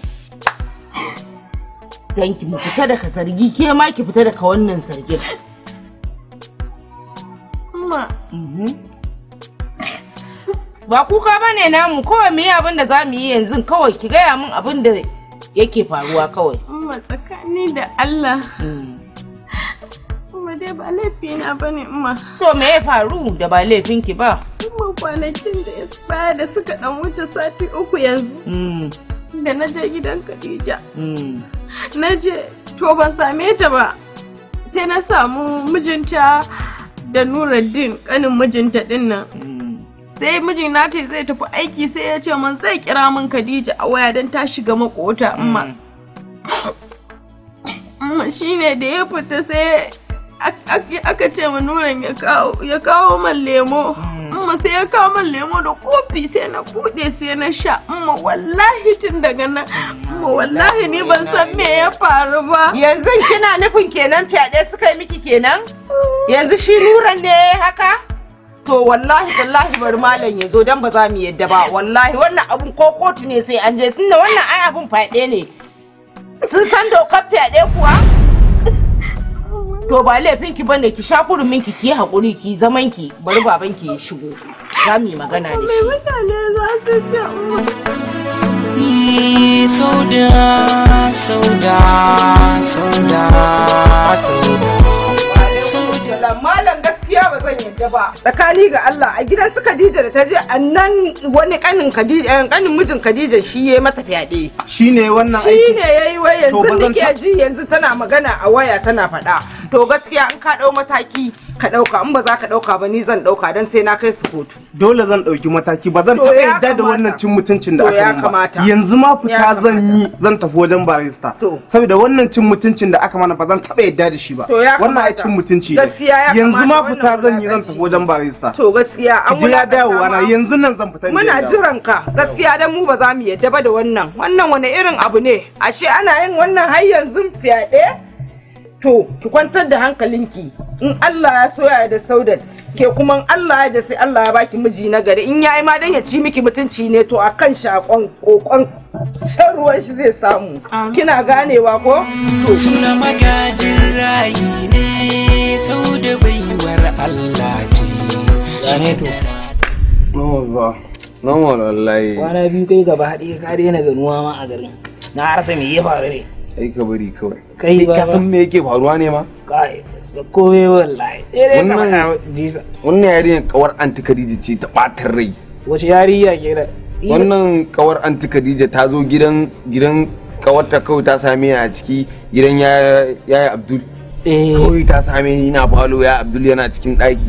dan ki mu fita daga zargi ke ma ki fita daga wannan zargin amma ba kuka bane namu kawai mu yi abin da za mu yi yanzu kawai ki gaya min abin da yake faruwa kawai amma tsakani da Allah amma dai ba laifi na bane amma to me ya faru da ba laifin ki ba amma kwanakin da ya baya da suka dan wuce sati uku yanzu da na je gidan Khadija na je to ban same ta ba sai na samu mijinta da Nuruddin kanin mijinta din nan sai mijin nata zai tafi aiki sai ya ce min zai kira min Khadija a waya don ta shiga makota amma amma shine da ya fita sai aka ce ma nuran ya kawo man lemo amma sai ya kawo man lemo da kofi sai na bude sai na sha amma wallahi tun daga nan amma wallahi ni ban san me ya faru ba yanzu kina nufin kenan fyaɗe suka yi miki kenan yanzu shi nuran ne haka to wallahi wallahi bari malam ya zo dan ba za mu yadda ba wallahi wannan abun ko kotu ne sai an je tunda wannan ai abun fyaɗe ne sun san dokar fyaɗe kuwa to ba laifin ki bane ki sha kurumin ki ki haƙuri ki zaman ki bari baban ki ya shigo za mu yi magana da shi mutane za su ce sauda sauda sauda sauda malam gaskiya ba zan yadda ba tsakani ga Allah a gidan su Khadija da ta je annan wani kanin Khadija kanin mijin Khadija shi yayi mata fyaɗe shine wannan shi aiki ne yayi wai To yanzu ba zan nake ta- ji yanzu tana magana a waya tana faɗa to gaskiya in ka ɗau mataki ka ɗauka in ba za ka ɗauka ba ni zan ɗauka don sai na kai su kotu dole zan ɗauki mataki ba zan To taɓa ya yarda da kamata. wannan cin mutuncin da To aka ya min ba kamata. yanzu ma Ya fita zan yi zan tafi wajen barista saboda wannan cin mutuncin da aka mana ba zan taɓa yarda da shi ba To ya wannan ai kamata. cin mutunci ne Gaskiya ya yanzu kamata ma wannan fita zan yi zan tafi wajen barista to gaskiya an ki jira wulaƙanta dawowa na ma. yanzu nan zan fita in je muna dawo. jiran ka gaskiya dan mu ba za mu yadda ba da wannan wannan wani irin abu ne ashe ana yin wannan har yanzu fyaɗe to ki kwantar da hankalinki in Allah ya soya da saudat ke kuma in Allah ya da sai Allah ya baki miji na gari in yayi ma dan ya ci miki mutunci ne to akan shakon kokon shan ruwan shi zai samu kina ganewa ko to suna magajin rayi ne sau da baiwar Allah ce Gane to. Normal ba. Normal wallahi. Kwana biyu kai gaba haɗe ka daina ganuwa ma a garin. Na rasa me ya faru ne. Ai ka bari kawai. Kai ba ka san me yake faruwa ne ma? Kai, kome wallahi. Sai dai ka faɗa jisa. Wannan yarinyar kawar anti Khadija ce ta ɓatar rai. Wace yarinya ke da? Wannan kawar anti Khadija ta zo gidan gidan kawarta kawai ta same ni a ciki gidan ya ya Abdul. Kawai ta same ni ina falo ya Abdul yana cikin ɗaki.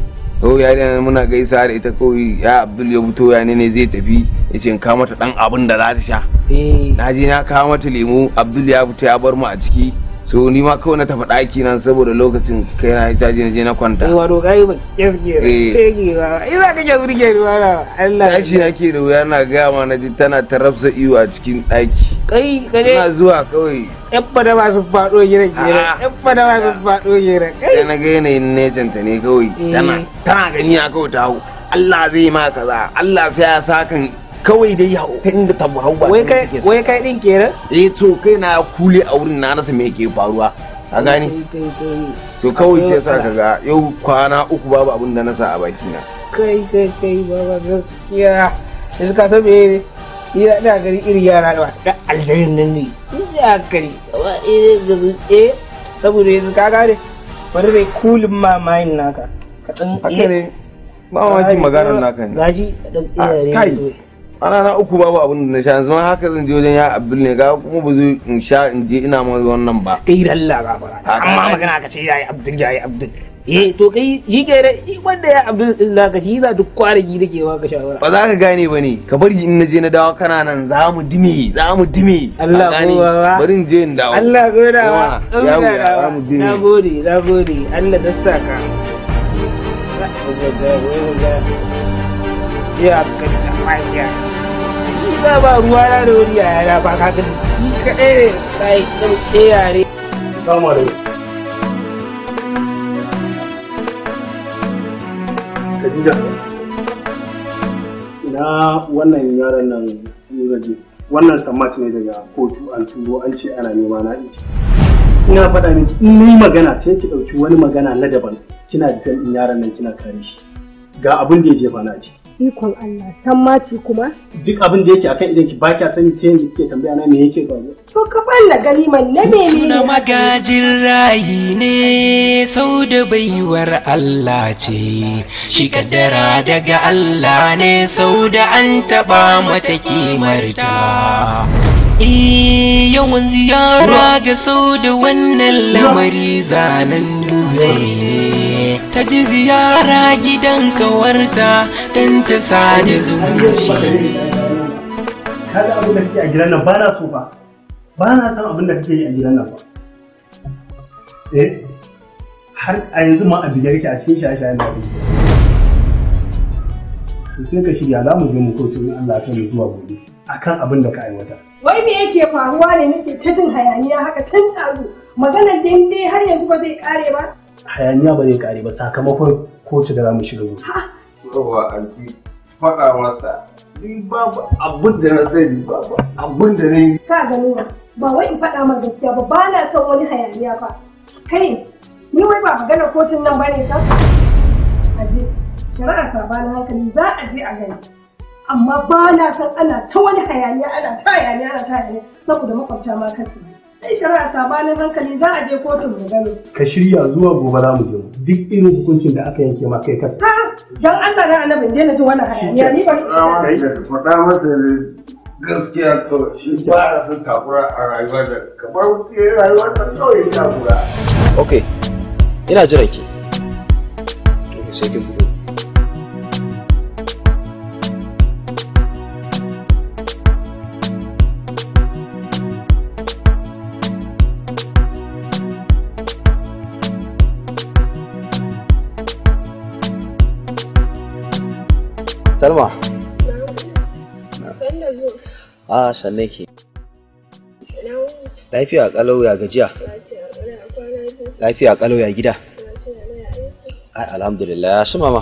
to yarinya muna gaisa da ita kawai ya Abdul ya fito ya ne zai tafi ya ce in kawo mata dan abin da za ta sha. Na je na kawo mata lemu Abdul ya fito ya bar mu a ciki. so ni ma kawai na tafi ɗaki nan saboda lokacin kai na ta je na je na kwanta Eh wato kai ba gaskiya Eh. ce ki ba. Ina kake burge ni wala Allah. tashi nake da wuya na gaya ma na ji tana ta rafsa iyo a cikin ɗaki Kai ka ina je zuwa kawai yan fada ba su faɗo gidan gidan. Yan fada ba su faɗo gidan. Kai. sai na ga yanayin necenta ne kawai tana tana gani ya kawai ta hau Allah zai ma kaza Allah sai ya sakan kawai dai hau ta inda ta hau ba Wai ta kai inda take so. wai kai din kenan? eh to kai na kule a wurin na rasa me yake faruwa ka gani Kai kai to kawai shi yasa kaga yau kwana uku babu abin da na sa a baki na kai kai kai baba gaskiya yanzu ka san me ni na ina gari irin yara da masu ɗan aljarin nan ne ina gari gaba ɗaya da su eh saboda yanzu ka gane bari dai kulin mamayin naka ka ɗan haka ne ba mamaki maganar naka ne gashi ɗan Ah, iyaye kai ne ana na uku babu abin da na sha yanzu ma haka zan je wajen ya abdul ne ga kuma ba zai in sha in je ina ma wannan ba kai da Allah ba fara amma magana ka ce yayi abdul yayi abdul eh to kai shi ke da shi wanda ya abdul din naka shi za duk kwaragi da ke baka shawara ba za ka gane ba ne ka bari in na je na dawo kana nan za mu dime za mu dime Allah Ka gane? ko baba. bari in je in dawo Allah goda Yawa, wa yawo ya za mu dime na gode na gode Allah ta saka ya ka ta manya ni ba ba ruwa na da wani yaya na ba ka gani ni kaɗai ne kai da ke yare Salamu alaikum. Khadija. Ina wannan yaron nan Nuraji. Wannan sammat ne daga kotu an turo an ce ana nema na ɗin. Ina faɗa miki in ni magana sai ki ɗauki wani magana na daban kina jikin ɗin yaron nan kina kare shi. Ga abin da ya jefa na ciki. Ikon Allah, san maci kuma? Duk abin da yake akan idan ki ba kya sani sai yanzu kike tambaya na me yake faruwa. To ka balla gani man na mene Suna magajin rayi ne sau da baiwar Allah ce, shi kaddara daga Allah ne sau da an taɓa mata kimarta. Eh, yawan ziyara ga sau da wannan lamari zanen dutse ne. Ta ji ziyara gidan kawarta don ta sada zumunci. Kaga abin da kake a gidan nan ba na so ba. Ba na san abin da kake yi a gidan nan ba. Eh, har a yanzu ma a biyar ki a cikin shaye-shayen da kake. To sai ka shirya za mu je mu kotu in Allah ya mu zuwa gobe akan abin da ka aiwata. Wai me yake faruwa ne nake ta jin hayaniya haka tun ɗazu maganar dai har yanzu ba zai kare ba? Hayaniya ba zai kare ba sakamakon kotu da za mu shiga gobe. Yawa anti faɗa masa ni babu abin da na sani babu abin da na yi. Ka gani wasu ba wai in faɗa ma gaskiya ba ba na son wani hayaniya ba. Kai ni wai ba maganar kotun nan ba ne sa? Aje shari'ar sabanin hankali za a je a gani. Amma ba na son ana ta wani hayaniya ana ta hayaniya ana ta hayaniya saboda makwabta ma kasu. Sai shari'ar sabanin hankali za a je kotun mu gani. Ka shirya zuwa gobe za mu je mu. duk irin hukuncin da aka yanke ma kai kasa. Ha! Don Allah na annabin daina jin wannan hayaniya ni ba. Faɗa masa da gaskiya kawai shi ba a son takura a rayuwa da kamar rayuwa sa kawai takura. ok ina jiran ki to sai kin fito Salma. A sannan ke. Lafiya kalau ya gajiya. Lafiya kalau ya gida. Ai alhamdulillah ya su mama.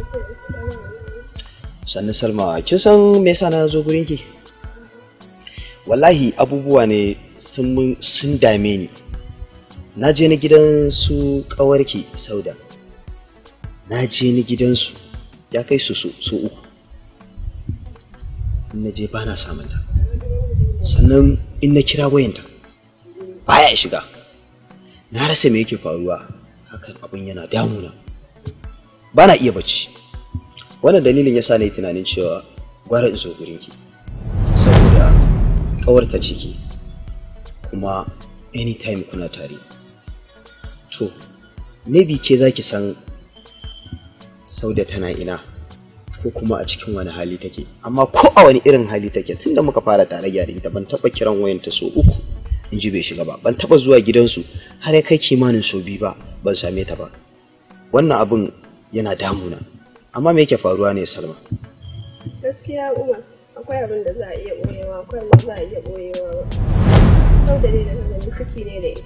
Sannan Salma, kin san me yasa na zo gurin ki? Wallahi abubuwa ne sun mun sun dame ni. Na je na gidan su kawarki Sauda. Na je ni gidansu ya kai su su uku. in na je ba na samun ta sannan in na kira wayanta baya shiga na rasa me yake faruwa hakan abin yana damuna ba na iya bacci wannan dalilin yasa na yi tunanin cewa gwara in zo gurin ki saboda kawarta ciki kuma anytime kuna tare to maybe ke za ki san sauda tana ina ko kuma a cikin wani hali take amma ko a wani irin hali take tunda muka fara tare da ita ban taba kiran wayanta so uku in ji bai shiga ba ban taba zuwa gidansu har ya kai kimanin so biyu ba ban same ta ba wannan abin yana damuna amma me yake faruwa ne salma gaskiya umar akwai abin da za a iya boyewa akwai abin da za a iya boyewa ba sau da ne da gani ciki ne da ita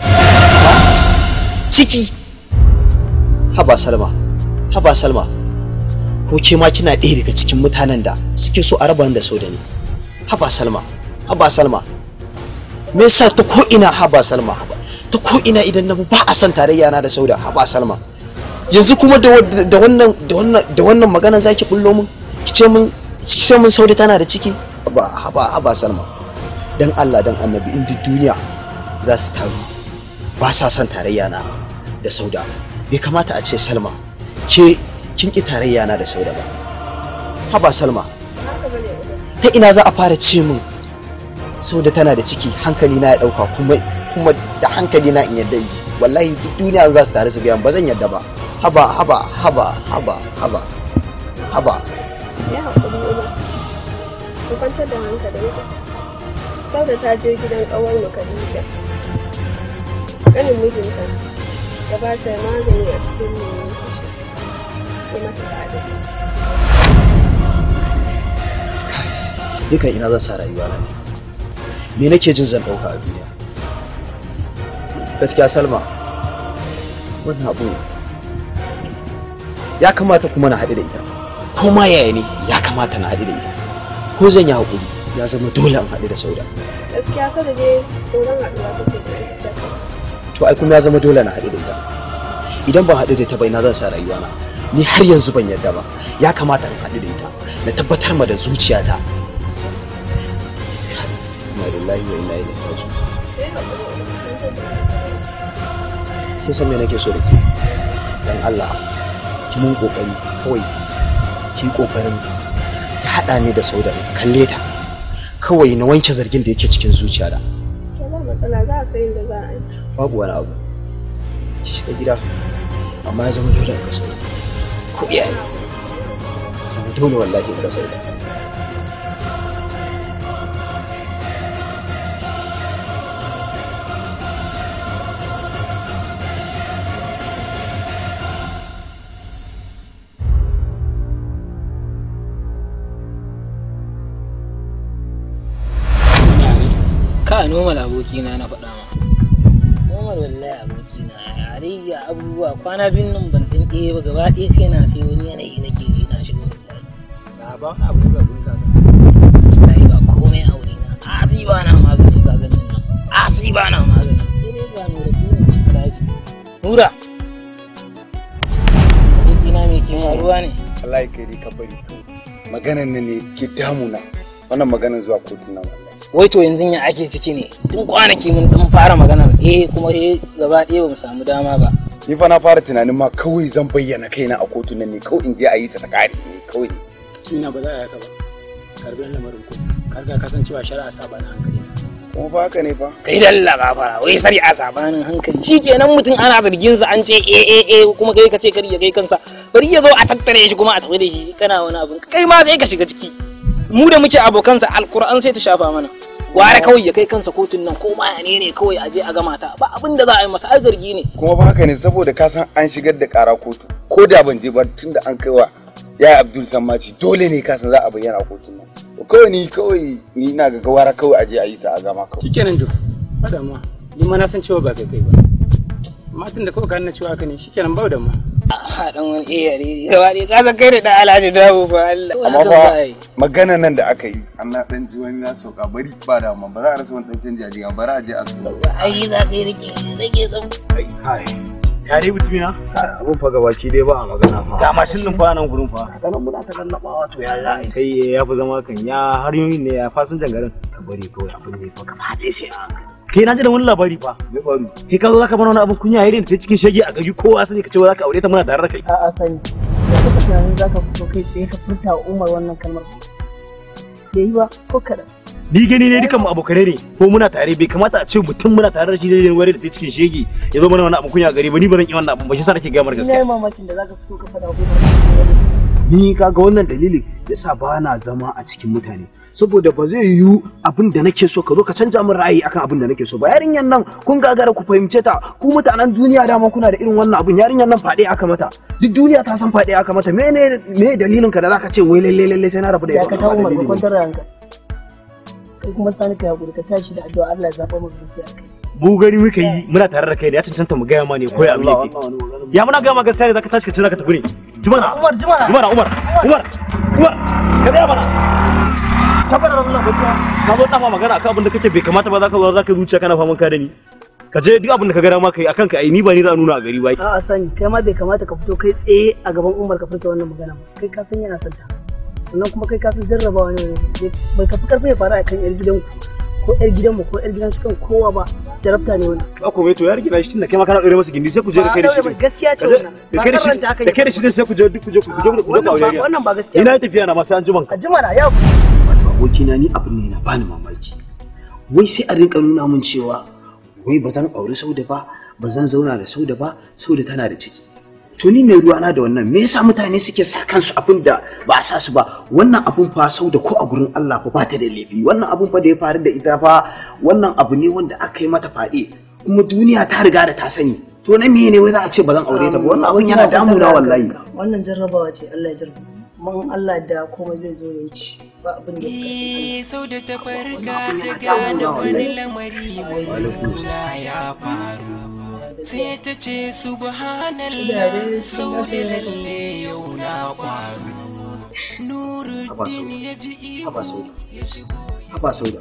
ciki haba salma haba salma ko ke ma kina ɗaya daga cikin mutanen da suke so a raba da so da ni haba salma haba salma me yasa ta ko ina haba salma haba ta ko ina idan na ba a san tarayya na da sauda haba salma yanzu kuma da wannan da wannan da wannan magana zaki bullo mun kice mun kice mun sauda tana da ciki haba haba haba salma dan Allah dan annabi in duk duniya za su taru ba sa son tarayya na da sauda bai kamata a ce salma ke kin ki tarayya na da sauda ba haba salma ta ina za a fara ce min sauda tana da ciki hankali na ya dauka kuma kuma da hankali na in yadda ji wallahi duk duniya za su tare su ga ba zan yadda ba haba haba haba haba haba haba ya haƙuri umar ku kwantar da hankalinka sauda ta je gidan ƙawar mu Khadija kanin mijinta ya ba ta magani a cikin lemun fushi ya mata tsada dukan ina zan sa rayuwa na ne me nake jin zan ɗauka a duniya gaskiya salma wannan abu ya kamata kuma na haɗu da ita ko ma yaya ne ya kamata na haɗu da ita ko zan yi haƙuri ya zama dole in haɗu da sauda gaskiya ta da dai tsoron haɗuwa take da to ai kuma ya zama dole na haɗu da ita idan ban haɗu da ita ba ina zan sa rayuwa na ni har yanzu ban yarda ba ya kamata in haɗu da ita na tabbatar ma da zuciyata inna lillahi wa inna ilaihi raji'un kin san me nake so da ke dan Allah ki mun kokari kawai ki kokarin ki hada ni da sauda in kalle ta kawai na wanke zargin da yake cikin zuciyata ba matsala za a sayin da za a yi babu wani abu ki shiga gida amma ya zama dole in ga sauda ko iyaye ya zama dole wallahi in ga sauda ka normal abokina na faɗa ma normal wallahi abokina yare ya abubuwa kwana biyun nan ban ɗin ɗaya ba gaba ɗaya kai na sai wani yanayi nake ji na shigo wallahi ba abu da kun kaga wallahi ba komai a wuri na asi ba na magani ba ganin nan asi ba na magani sai dai ga nura kuma lafi nura abokina me ke faruwa ne wallahi kai dai ka bari maganan nan ne ke damuna wannan maganan zuwa kotun nan wallahi wai to yanzu ya ake ciki ne tun kwanaki mun dan fara maganar eh kuma eh gaba ɗaya ba mu samu dama ba ni fa na fara tunanin ma kawai zan bayyana kaina a kotun nan ne kawai in je a yi ta ta kare ne kawai ina ba za a yaka ba karbi lamarin ku karga kasancewa shari'a saba na hankali kuma fa haka ne fa kai dalla gafara wai sari a sabanin hankali shikenan mutum ana zargin sa an ce eh eh eh kuma kai ka ce kar ya kai kansa bari ya zo a tattare shi kuma a tafi da shi kana wani abin kai ma sai ka shiga ciki mu da muke abokansa alkur'an sai ta shafa mana gwara kawai ya kai kansa kotun nan ko ma ne ne kawai a je a gama ta ba abin da za a yi masa ai zargi ne kuma fa haka ne saboda ka san an shigar da kara kotu ko da ban je ba tunda an kaiwa ya abdul sammaci dole ne ka san za a bayyana a kotun nan to kawai ni kawai ni ina ga gawara kawai a je a yi ta a gama kawai shikenan jo fada ma ni ma na san cewa ba kai kai ba amma tun da kawai ka nuna cewa haka ne shikenan ba da ma a dan wani eh yare gaba dai ka san kai da dan alhaji dawo fa Allah amma fa magana nan da aka yi an na dan ji wani na sauka bari ba da amma ba za a rasa wani dan canji a jiya bari a je a su ai za ka yi rike rike tsan kai ya dai mutumi na abun fa gabaki dai ba a magana fa ga mashin din fa nan gurin fa kanan muna ta lallabawa to ya za a yi kai ya fi zama kan ya har yoyin ne ya fasinjan garin ka bari kawai abin ne fa gaba ɗaya sai a kai na ji da wani labari fa me faru kai ka zo zaka bana wani abin kunya irin ta cikin shege a gari kowa sani ka ce za ka aure ta muna tare da kai a'a sani da kuka tunanin za ka fito kai tsaye ka furta wa umar wannan kalmar bai yi ba ko kaɗan ni gani ne dukan mu abokanai ne ko muna tare bai kamata a ce mutum muna tare da shi ne wani da ta cikin shege ya zo mana wani abin kunya a gari ba ni ba zan yi wannan abin ba shi sa nake gaya mar ina yi gaskiya mamakin da za ka fito ka faɗa wa umar ni kaga wannan dalilin yasa ba na zama a cikin mutane saboda ba zai yiwu abin da nake so ka zo ka canja min ra'ayi akan abin da nake so ba yarinyan nan kun gagara ku fahimce ta ku mutanen duniya dama kuna da irin wannan abin yarinyan nan faɗe aka mata duk duniya ta san faɗe aka mata mene me dalilin ka da zaka ce wai lalle lalle sai na rabu da ya ita ka ta umar ka kwantar da ranka kai kuma sani ka hakuri ka tashi da addu'a Allah ya zaɓa maka gaskiya kai mu gani muka yi muna tare da kai da ya cancanta mu gaya ma ne ko ya abin yake ya muna gaya ma gaskiya ne zaka tashi ka ce zaka tafi ne jumana Umar jumana jumana umar umar umar ka tsaya mana ka fara wannan gaskiya ka zo dama magana akan abin da kake bai kamata ba zaka zo zaka zuciya kana faman ka da ni ka je duk abin da ka ga dama kai akan ka ai ni ba ni za a nuna a gari ba a'a sani kai ma bai kamata ka fito kai tsaye a gaban umar ka furta wannan magana ba kai ka san yana son ta sannan kuma kai ka san jarrabawa ne bai ka fi karfi ya faru a kan yar gidanku ko yar gidanmu ko yar gidan su kan kowa ba jarabta ne wannan ba ko mai to ya rike shi tunda kai ma kana dore masa gindi sai ku je da kai da shi gaskiya ce wannan da kai da shi da kai da shi sai ku je duk ku je ku je ku je ku aure wannan ba gaskiya ina tafiya na ma sai an jima a jima na yau abokina ni abin ne na bani mamaki wai sai a rinka nuna min cewa wai ba zan auri sauda ba ba zan zauna da sauda ba sauda tana da ciki to ni mai ruwana da wannan me yasa mutane suke sa kansu abin da ba a sa su ba wannan abun fa sauda ko a gurin Allah fa ba ta da laifi wannan abun fa da ya faru da ita fa wannan abu ne wanda aka yi mata faɗi kuma duniya ta riga da ta sani to na me ne wai za a ce ba zan aure ta ba wannan abun yana damuna wallahi wannan jarrabawa ce Allah ya jarraba man Allah da kuma zai zo ya ci ba abin da Eh, sau da ta farka ta gane wani lamari mai suna ya faru sai ta ce subhanallah sau da lalle yau na kwaru nuruddin ya ji ihu ya shigo haba sauda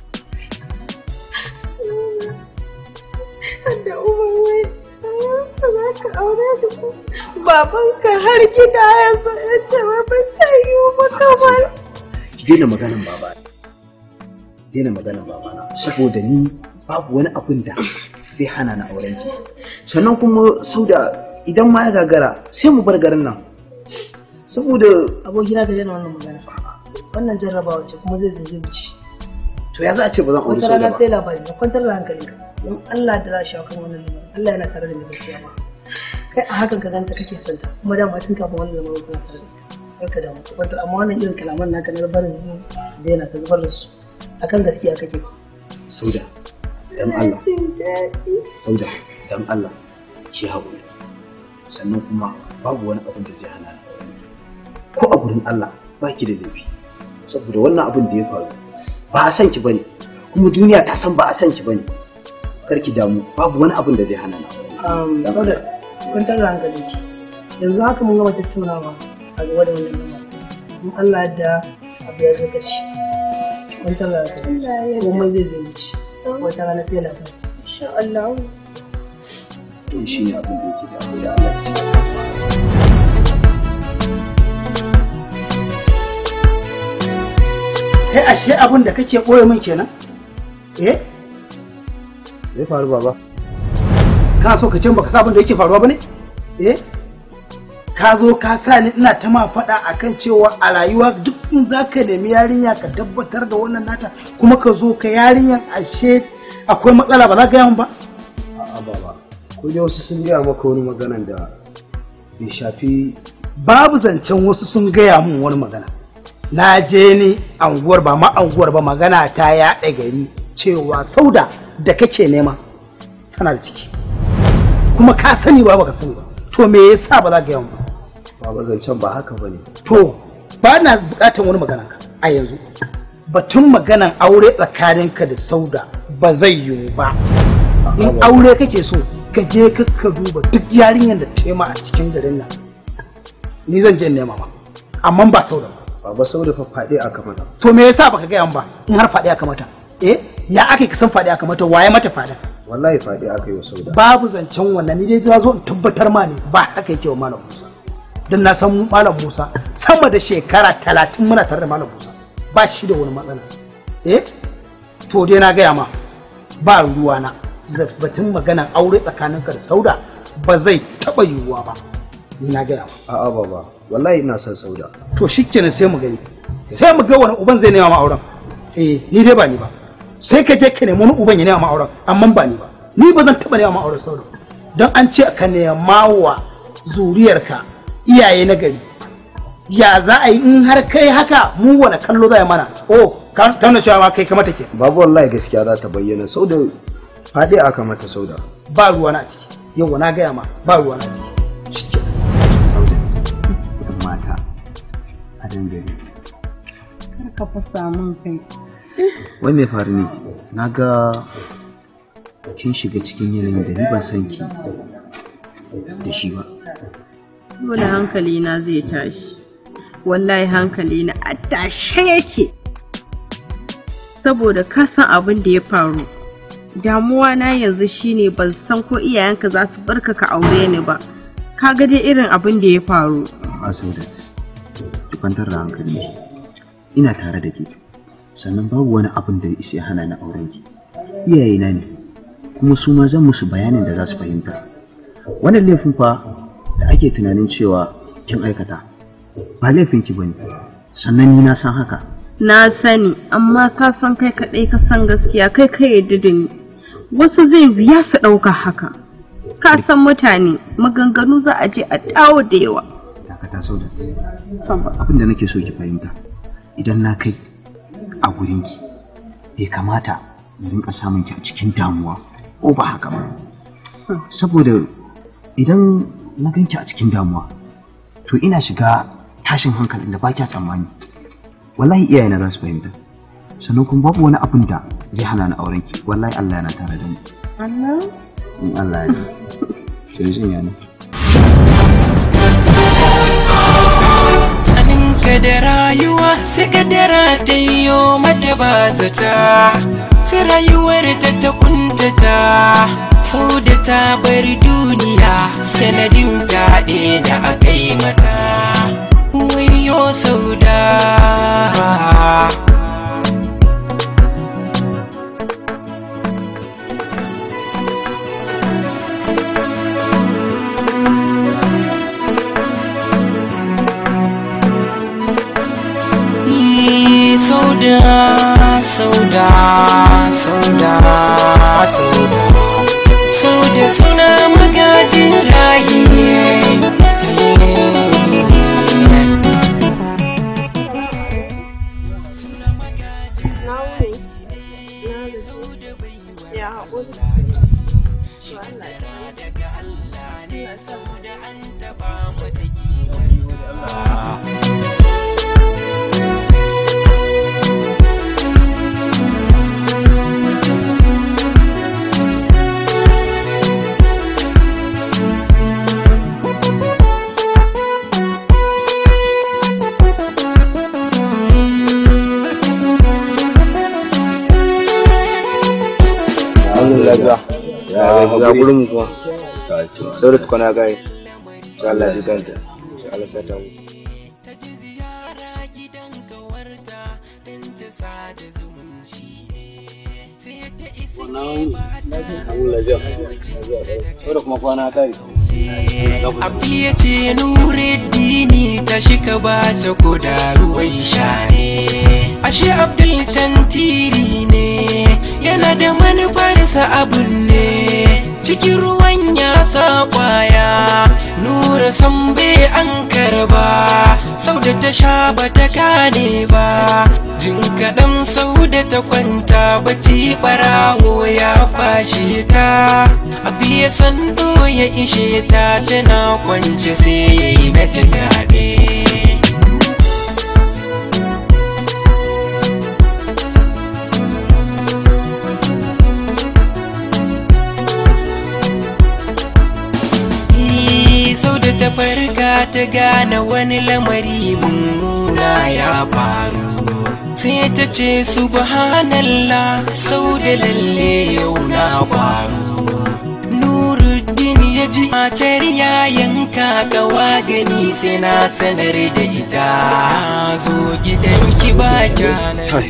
da umar wai ba za ka aure da ku babanka har gida ya zo ya ce wa ba ta yi ba kamar ki daina maganan baba daina maganan babana saboda ni babu wani abin da zai hana na auren ki sannan kuma sauda idan ma ya gagara sai mu bar garin nan saboda abokina ka daina wannan magana wannan jarrabawa ce kuma zai zo zai wuce to ya za a ce ba zan aure wata sauda rana ba sai labari ka kwantar da hankali don Allah da za a shawo kan wannan lamarin Allah yana tare da ni gaskiya ba kai a hakan ka ganta kake son ta kuma dama tun kafin wannan lamarin kana tare da ita kar ka damu ka kwantar amma wannan irin kalaman naka na barin da yana ka zubar da su akan gaskiya kake sauda dan Allah jin daɗi sauda dan Allah ki haƙuri sannan kuma babu wani abin da zai hana ni auren ki ko a gurin Allah ba ki da laifi saboda wannan abin da ya faru ba a san ki bane kuma duniya ta san ba a san ki bane kar ki damu babu wani abin da zai hana ni auren ki. um, Dan saboda kwantar da hankali ce yanzu haka mun gama tattaunawa a gaba da wannan lamarin in Allah da abu ya zo ƙarshe kwantar da hankali komai zai zai wuce wata rana sai labari insha Allah to shi ne abin da yake da abu da Allah ya ce kai ashe abin da kake ɓoye min kenan eh zai faru baba ka so ka ce baka sa abin da yake faruwa bane eh ka zo ka sa ni ina ta ma faɗa akan cewa a rayuwa duk in za ka nemi yarinya ka tabbatar da wannan nata kuma ka zo ka yarinyan ashe akwai matsala ba za ka yi ba a'a baba ko dai wasu sun gaya maka wani maganan da bai shafi babu zancen wasu sun gaya min wani magana na je ni anguwar ba ma anguwar ba magana ta yaɗa gari cewa sauda da kake nema tana da ciki kuma ka sani ba baka sani ba to me yasa ba za ka yawan ba baba zancen ba haka bane to ba na bukatar wani magana ka a yanzu batun maganan aure tsakaninka da sauda ba zai yiwu ba in aure kake so ka je ka ka duba duk yarinyar da tema a cikin garin nan ni zan je in nema ma amma ba sauda ba baba saboda fa faɗi aka mata to me yasa baka gaya min ba in har faɗi aka mata eh ya aka ka san faɗi aka mata waye mata faɗa wallahi faɗi aka yi wa sauda babu zancen wannan ni dai na zo in tabbatar ma ne ba haka yake wa malam Musa dan na san malam Musa sama da shekara talatin muna tare da malam Musa ba shi da wani matsala eh to dai na gaya ma ba ruwa na batun maganan aure tsakaninka da sauda ba zai taɓa yiwuwa ba ni na gaya ma a'a baba wallahi ina son sauda to shikenan sai mu gani sai mu ga wani uban zai nema ma auren eh ni dai ba ni ba sai ka je ka nemi wani uban ya nema ma auren amma ba ni ba ni ba zan taba nema ma auren sauran don an ce ka nema wa zuriyarka iyaye na gari ya za a yi in har kai haka mu wani kallo zai mana oh ka tauna cewa ma kai ka mata ke babu wallahi gaskiya za ta bayyana sauda faɗi aka mata sauda ba ruwa na ciki yau na gaya ma ba ruwa na ciki mata a dangare Kar ka fasa min kai. wai mai faru ne na ga kin shiga cikin yanayin da ni ban san ki da shi ba Dole hankali na zai tashi. Wallahi hankali na a tashe yake. Saboda ka san abin da ya faru. Damuwa na yanzu shine ban san ko iyayenka za su barka ka aure ni ba. Ka ga dai irin abin da ya faru. a saudat ki kwantar da hankali ina tare da ke sannan babu wani abin da ya isa hana na auren ki iyayena ne kuma su ma zan musu bayanin da za su fahimta wannan laifin fa da ake tunanin cewa kin aikata ba laifin ki bane sannan ni na san haka Na sani, amma ka san kai kaɗai ka san gaskiya kai ka yadda da ni. Wasu zai wuya su ɗauka haka. Ka san mutane, maganganu za a je a dawo da yawa. dakata saudat abin da nake so ki fahimta idan na kai a gurinki bai kamata in rinka samun ki a cikin damuwa ko ba haka ba saboda idan na ganki a cikin damuwa to ina shiga tashin hankalin da ba kya tsammani wallahi iyayena za su fahimta sannan kuma babu wani abin da zai hana ni auren ki wallahi Allah yana tare da mu Allah in Allah ya yi sai zan yana ka da rayuwa sai kadara ta yiwo mata ba zata sai rayuwar ta ta kuntata sau da ta bar duniya sanadin fyaɗe da aka yi mata wayo sau da sauda sauda sauda sauda sauda suna magajin rayi ya haƙuri lafiya ya ga gurin mu kuma sai da tukuna gai insha Allah ji kanta insha Allah sai ta mu da kuma kwana ta yi Abdi ya ce Nuruddini ta shika ba ta koda ruwan share. Ashe Abdul tantiri ne, yana da manufarsa abun ne. Cikin ruwan ya sa kwaya, Nura san bai an karba, sau da ta sha ba ta gane ba. Jin kaɗan sau da ta kwanta bacci ɓarawo ya fashe ta. Abi ya sando ya ishe ta tana kwance sai ya yi mata fyaɗe. sau da ta farka ta gane wani lamari mummuna ya faru sai ta ce subhanallah sau da lalle yau na faru nuruddin ya ji matar ya yanka gawa gani sai na sanar da ita zo gidanki ba kyanar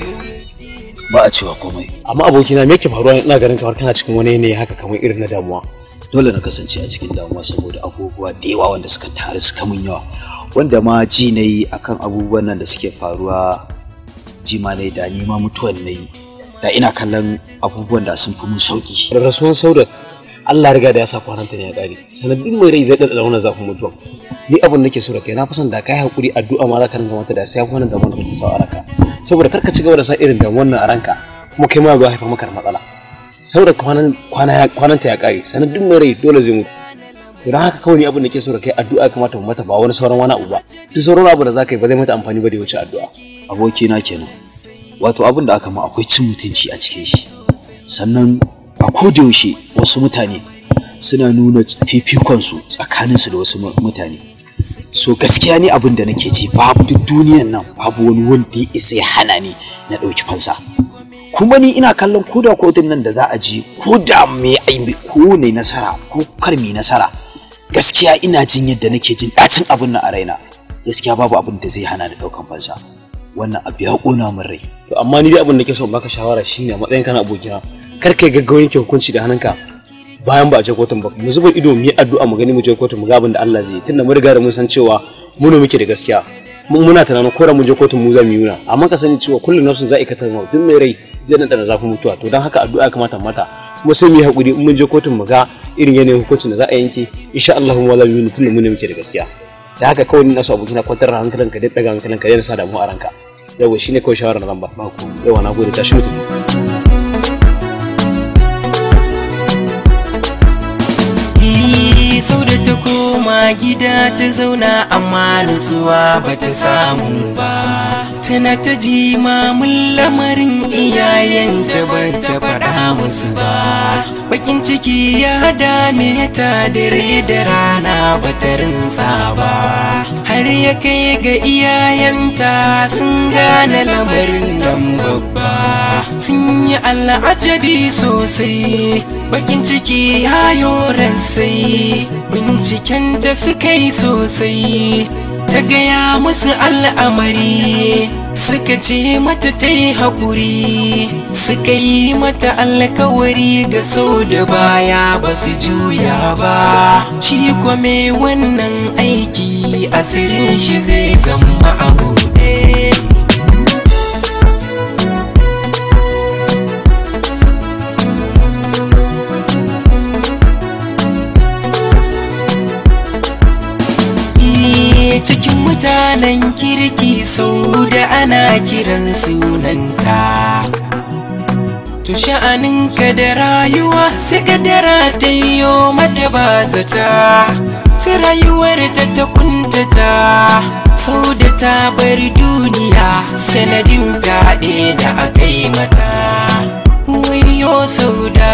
ba a cewa komai amma abokina me yake faruwa ina ganin kamar kana cikin wani yanayi haka kamar irin na damuwa dole na kasance a cikin damuwa saboda abubuwa da yawa wanda suka taru suka mun yawa wanda ma ji na yi akan abubuwan nan da suke faruwa ji ma na yi da ni ma mutuwan na yi da ina kallon abubuwan da sun fi mun sauki da rasuwan saudat Allah riga da ya sa kwananta ne ya kare sanadin mai rai zai dada wannan zafin mutuwa ni abin nake so da kai na fi son da kai hakuri addu'a ma za ka ringa mata da sai kwanan da mun kake sa a ranka saboda kar ka ci gaba da sa irin da wannan a ranka kuma kai ma ga haifa maka da matsala saboda kwanan kwana kwananta ya kare sanadin mai rai dole zai mutu to dan haka kawai ni abin da ke so da kai addu'a kamata mu mata ba wani sauran wani abu ba duk sauran abu da zaka yi ba zai mata amfani ba da ya wuce addu'a abokina kenan wato abin da aka ma akwai cin mutunci a cikin shi sannan a kodayaushe wasu mutane suna nuna fifikonsu tsakaninsu da wasu mutane so gaskiya ne abin da nake ji babu duk duniyan nan babu wani wanda ya isa ya hana ni na ɗauki fansa kuma ni ina kallon ko da kotun nan da za a ji ko da me aibi ko ne nasara ko kar me nasara gaskiya ina jin yadda nake jin ɗacin abin nan a raina gaskiya babu abin da zai hana ni ɗaukan fansa wannan abu ya ƙona min rai to amma ni dai abin da ke so in baka shawara shine a matsayin kana abokina kar kai gaggawa yanke hukunci da hannunka bayan ba a je kotun ba mu zuba ido mu yi addu'a mu gani mu je kotun mu ga abin da Allah zai yi tunda mun riga da mun san cewa mu ne muke da gaskiya mun muna tunanin ko da mun je kotun mu za mu yi yuna amma ka sani cewa kullum nafsin za a ikata mu duk mai rai zai nan da zafin mutuwa to dan haka addu'a ya kamata mata kuma sai mu yi hakuri in mun je kotun mu ga irin yanayin hukuncin da za a yanke insha Allah mu wala mu kullum mu ne muke da gaskiya da haka kawai ni na so abokina kwantar da hankalinka da daga hankalinka da sa damu a ranka yawa shine kawai shawara na zan ba ku yawa na gode tashi mutum sau da ta ko koma gida ta zauna amma nutsuwa ba ta samu ba tana ta ji mamun lamarin iyayenta ba ta faɗa musu ba bakin ciki ya dame ta dare da rana ba ta rinsa ba har ya kai ga iyayenta sun gane lamarin nan babba sun yi al'ajabi sosai bakin ciki ya yoran sai binciken da suka yi sosai ta gaya musu al'amari suka ce mata ta yi haƙuri suka yi mata alkawari ga sau da baya ba su juya ba shi kwame wannan aiki asirin shi zai zama a buɗe cikin mutanen kirki sau da ana kiran sunanta to sha'aninka da rayuwa sai kadara ta yiwo mata ba zata sai rayuwar ta ta kuntata sau da ta bar duniya sanadin fyaɗe da aka yi mata wayo sau da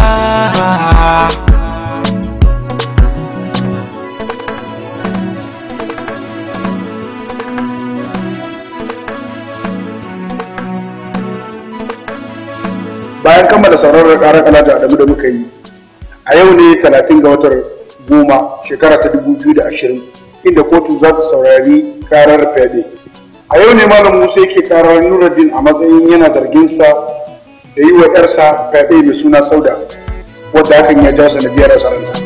bayan kammala sauraron karar alhaji adamu da muka yi a yau ne 30 ga watan goma shekara ta 2020 inda kotu za ta saurari karar fyaɗe a yau ne malam musa yake karar nuruddin a matsayin yana zarginsa da yi wa yarsa fyaɗe mai suna sauda wadda hakan ya ja sanadiyar rasa ranta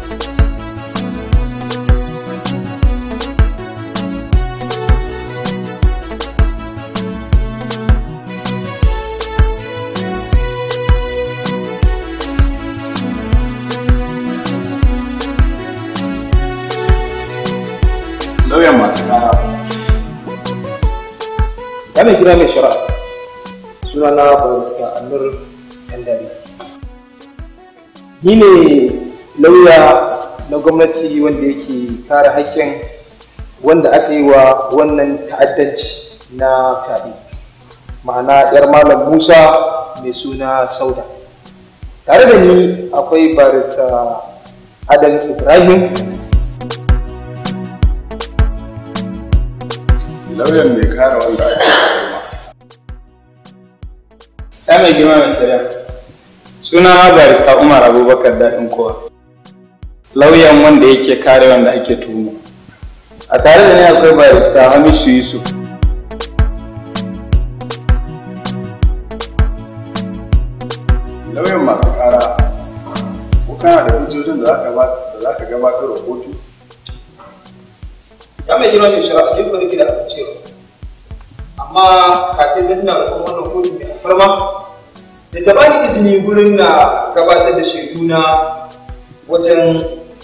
lauyan masu kara Wannan gida mai shari'a suna na barista Anur Yandari. Ni ne lauya na gwamnati wanda yake kare haƙƙin wanda aka yi wa wannan ta'addanci na fyaɗe. Ma'ana 'yar Malam Musa mai suna Sauda. Tare da ni akwai barista Adam Ibrahim lauyan mai kare wanda ake ya mai girma mai shari'a suna na barista umar abubakar daɗin kowa lauyan wanda yake kare wanda ake tuhuma a tare da ni akwai barista hamisu yusuf lauyan masu kara ko kana da hujjojin da za ka gabatar da kotu ya mai girma mai shari'a ke kuma nake da abin cewa amma kafin da ina roƙon wannan kotu mai alfarma da ta bani izini gurin na gabatar da shaidu na wajen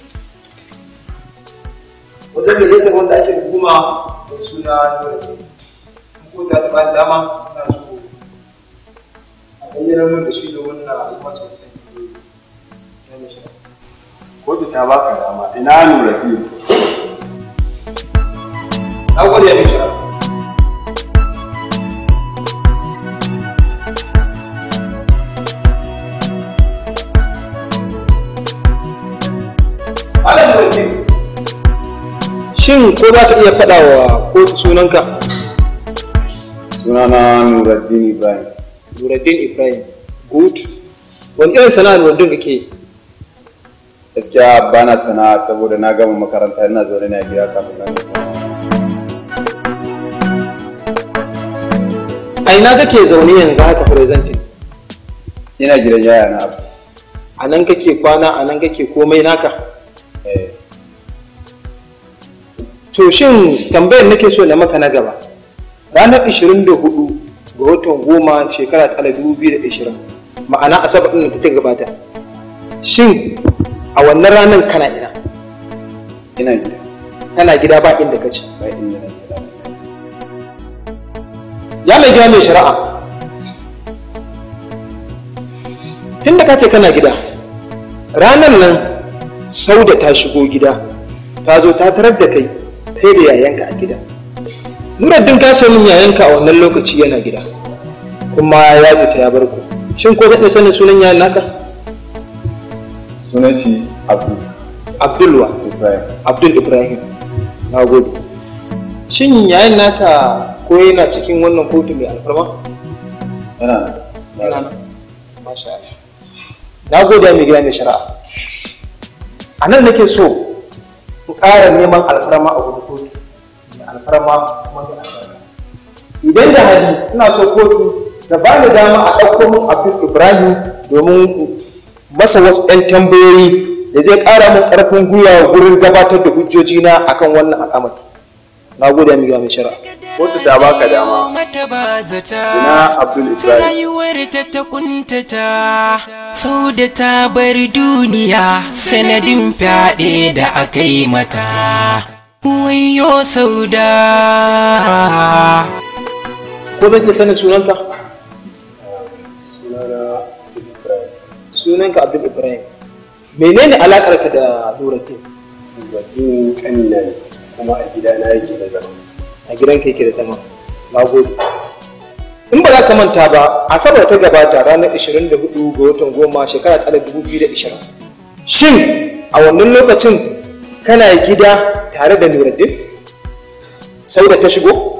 wajen da zai wanda ake hukuma da suna nuna ko ta ba dama na so a bayyana mun da shi da wannan al'umma sosai kotu ta baka dama ina nura fiye na gode ya mai Shin ko za ka iya faɗa wa kotu sunanka? Sunana Nuruddin Ibrahim. Nuruddin Ibrahim. Good. Wani irin sana'a Nuruddin kake yi? Gaskiya ba na sana'a saboda na gama makaranta ina zaune ne a gida kafin nan. A ina kake zaune yanzu haka presenting? Ina gidan yaya na abu. A nan kake kwana, a nan kake komai naka? Eh. To shin tambayar nake so na maka na gaba. Ranar 24 ga watan goma shekara ta 2020 ma'ana asabar ɗin da ta gabata. Shin a wannan ranar kana ina? Ina gida. Kana gida ba inda ka ci. Ba inda na gida. Ya mai gida mai shari'a. Tunda ka ce kana gida, ranar nan Sauda ta shigo gida ta zo ta tarar da kai kai da yayanka a gida Nuruddin ka ce min yayanka a wannan lokaci yana gida kuma ya fita ya bar ku shin ko zai sanin sunan yayan naka sunan shi abdul Abdul wa ibrahim Abdul Ibrahim na gode shin yayan naka ko yana cikin wannan kotu mai alfarma yana yana nan masha Allah na gode mai gida mai shari'a a nan nake so ku ƙara neman alfarma a wurin kotu mai alfarma kuma mai alfarma idan da hali ina so kotu da ba ni dama a ɗauko min abdul ibrahim domin masa wasu 'yan tambayoyi da zai ƙara min ƙarfin gwiwa gurin gabatar da hujjojina akan wannan al'amari na gode mai gida mai shari'a kotu ta baka dama mata ba zata ina abdul ibrahim rayuwar ta ta kuntata sau da ta bar duniya sanadin fyaɗe da aka yi mata wayo sau da ko zan iya sanin sunanka sunana ibrahim sunanka abdul ibrahim menene alaƙarka da nuruddin wadin kanina ne kuma a gidana yake da zama a gidanka yake da zama na gode in ba za ka manta ba asabar ta gabata ranar 24 ga watan goma shekara ta 2020 shin a wannan lokacin kana gida tare da nuruddin sau da ta shigo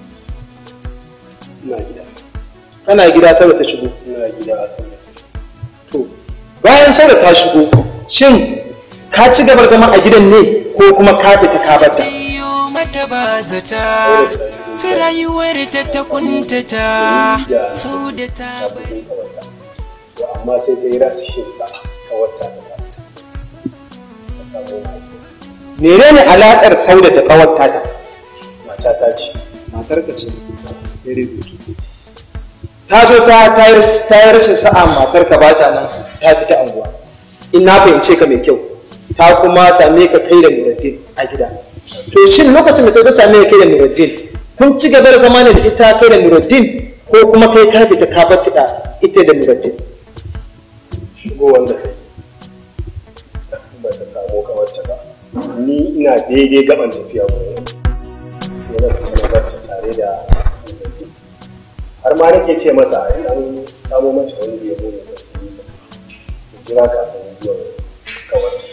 ina gida kana gida sau da ta shigo ina gida a sallar to bayan sau da ta shigo shin ka ci gaba da zama a gidan ne ko kuma ka fita ka barta mata ba zata ta rayuwar ta ta kuntata sau da ta bari to amma sai dai rashin sa ka wata da ta ka samu menene alaƙar sauda da ƙawarta ta mata ta ce matar ka ce very good ta zo ta ta yi rashin sa'a matar ka bata nan ta fita anguwa in na fahimce ka mai kyau ta kuma same ka kai da Nuruddin a gida to shin lokacin da ta zo same ka kai da Nuruddin kun ci gaba da zama ne da ita kai da Nuruddin ko kuma kai ka fita ka bar ta ita da Nuruddin shigo wanda kai ba ta samu kawarta ba ni ina daidai gaban tafiya gurin sai na fita na barta tare da Nuruddin har ma nake ce masa in an samo mata wani da ya bude da su yi ta jira kafin zuwa kawarta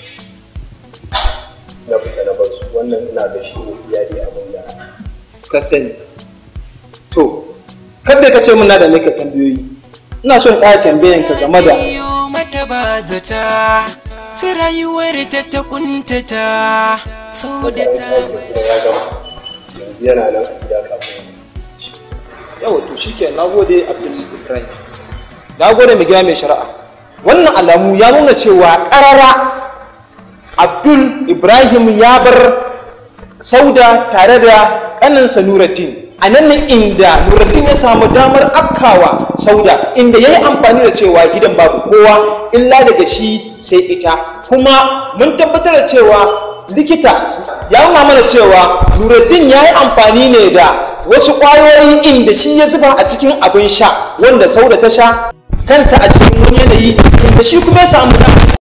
na fita na bar su wannan ina da shi ne iyali abin da ka sani to kada ka ce muna da maka tambayoyi ina son ƙara tambayan ka game da mata ba zata ta rayuwar ta ta kuntata sau da ta ya gama yanzu yana nan a gida kafin yawa to shike na gode abdul ibrahim na gode mai gida mai shari'a wannan alamu ya nuna cewa ƙarara abdul ibrahim ya bar sauda tare da ƙaninsa nuruddin a nan ne inda nuruddin ya samu damar afkawa sauda inda ya yi amfani da cewa gidan babu kowa illa daga shi sai ita kuma mun tabbatar da cewa likita ya nuna mana cewa nuruddin ya yi amfani ne da wasu ƙwayoyi inda shi ya zuba a cikin abin sha wanda sauda ta sha kanta a cikin wani yanayi inda shi kuma ya samu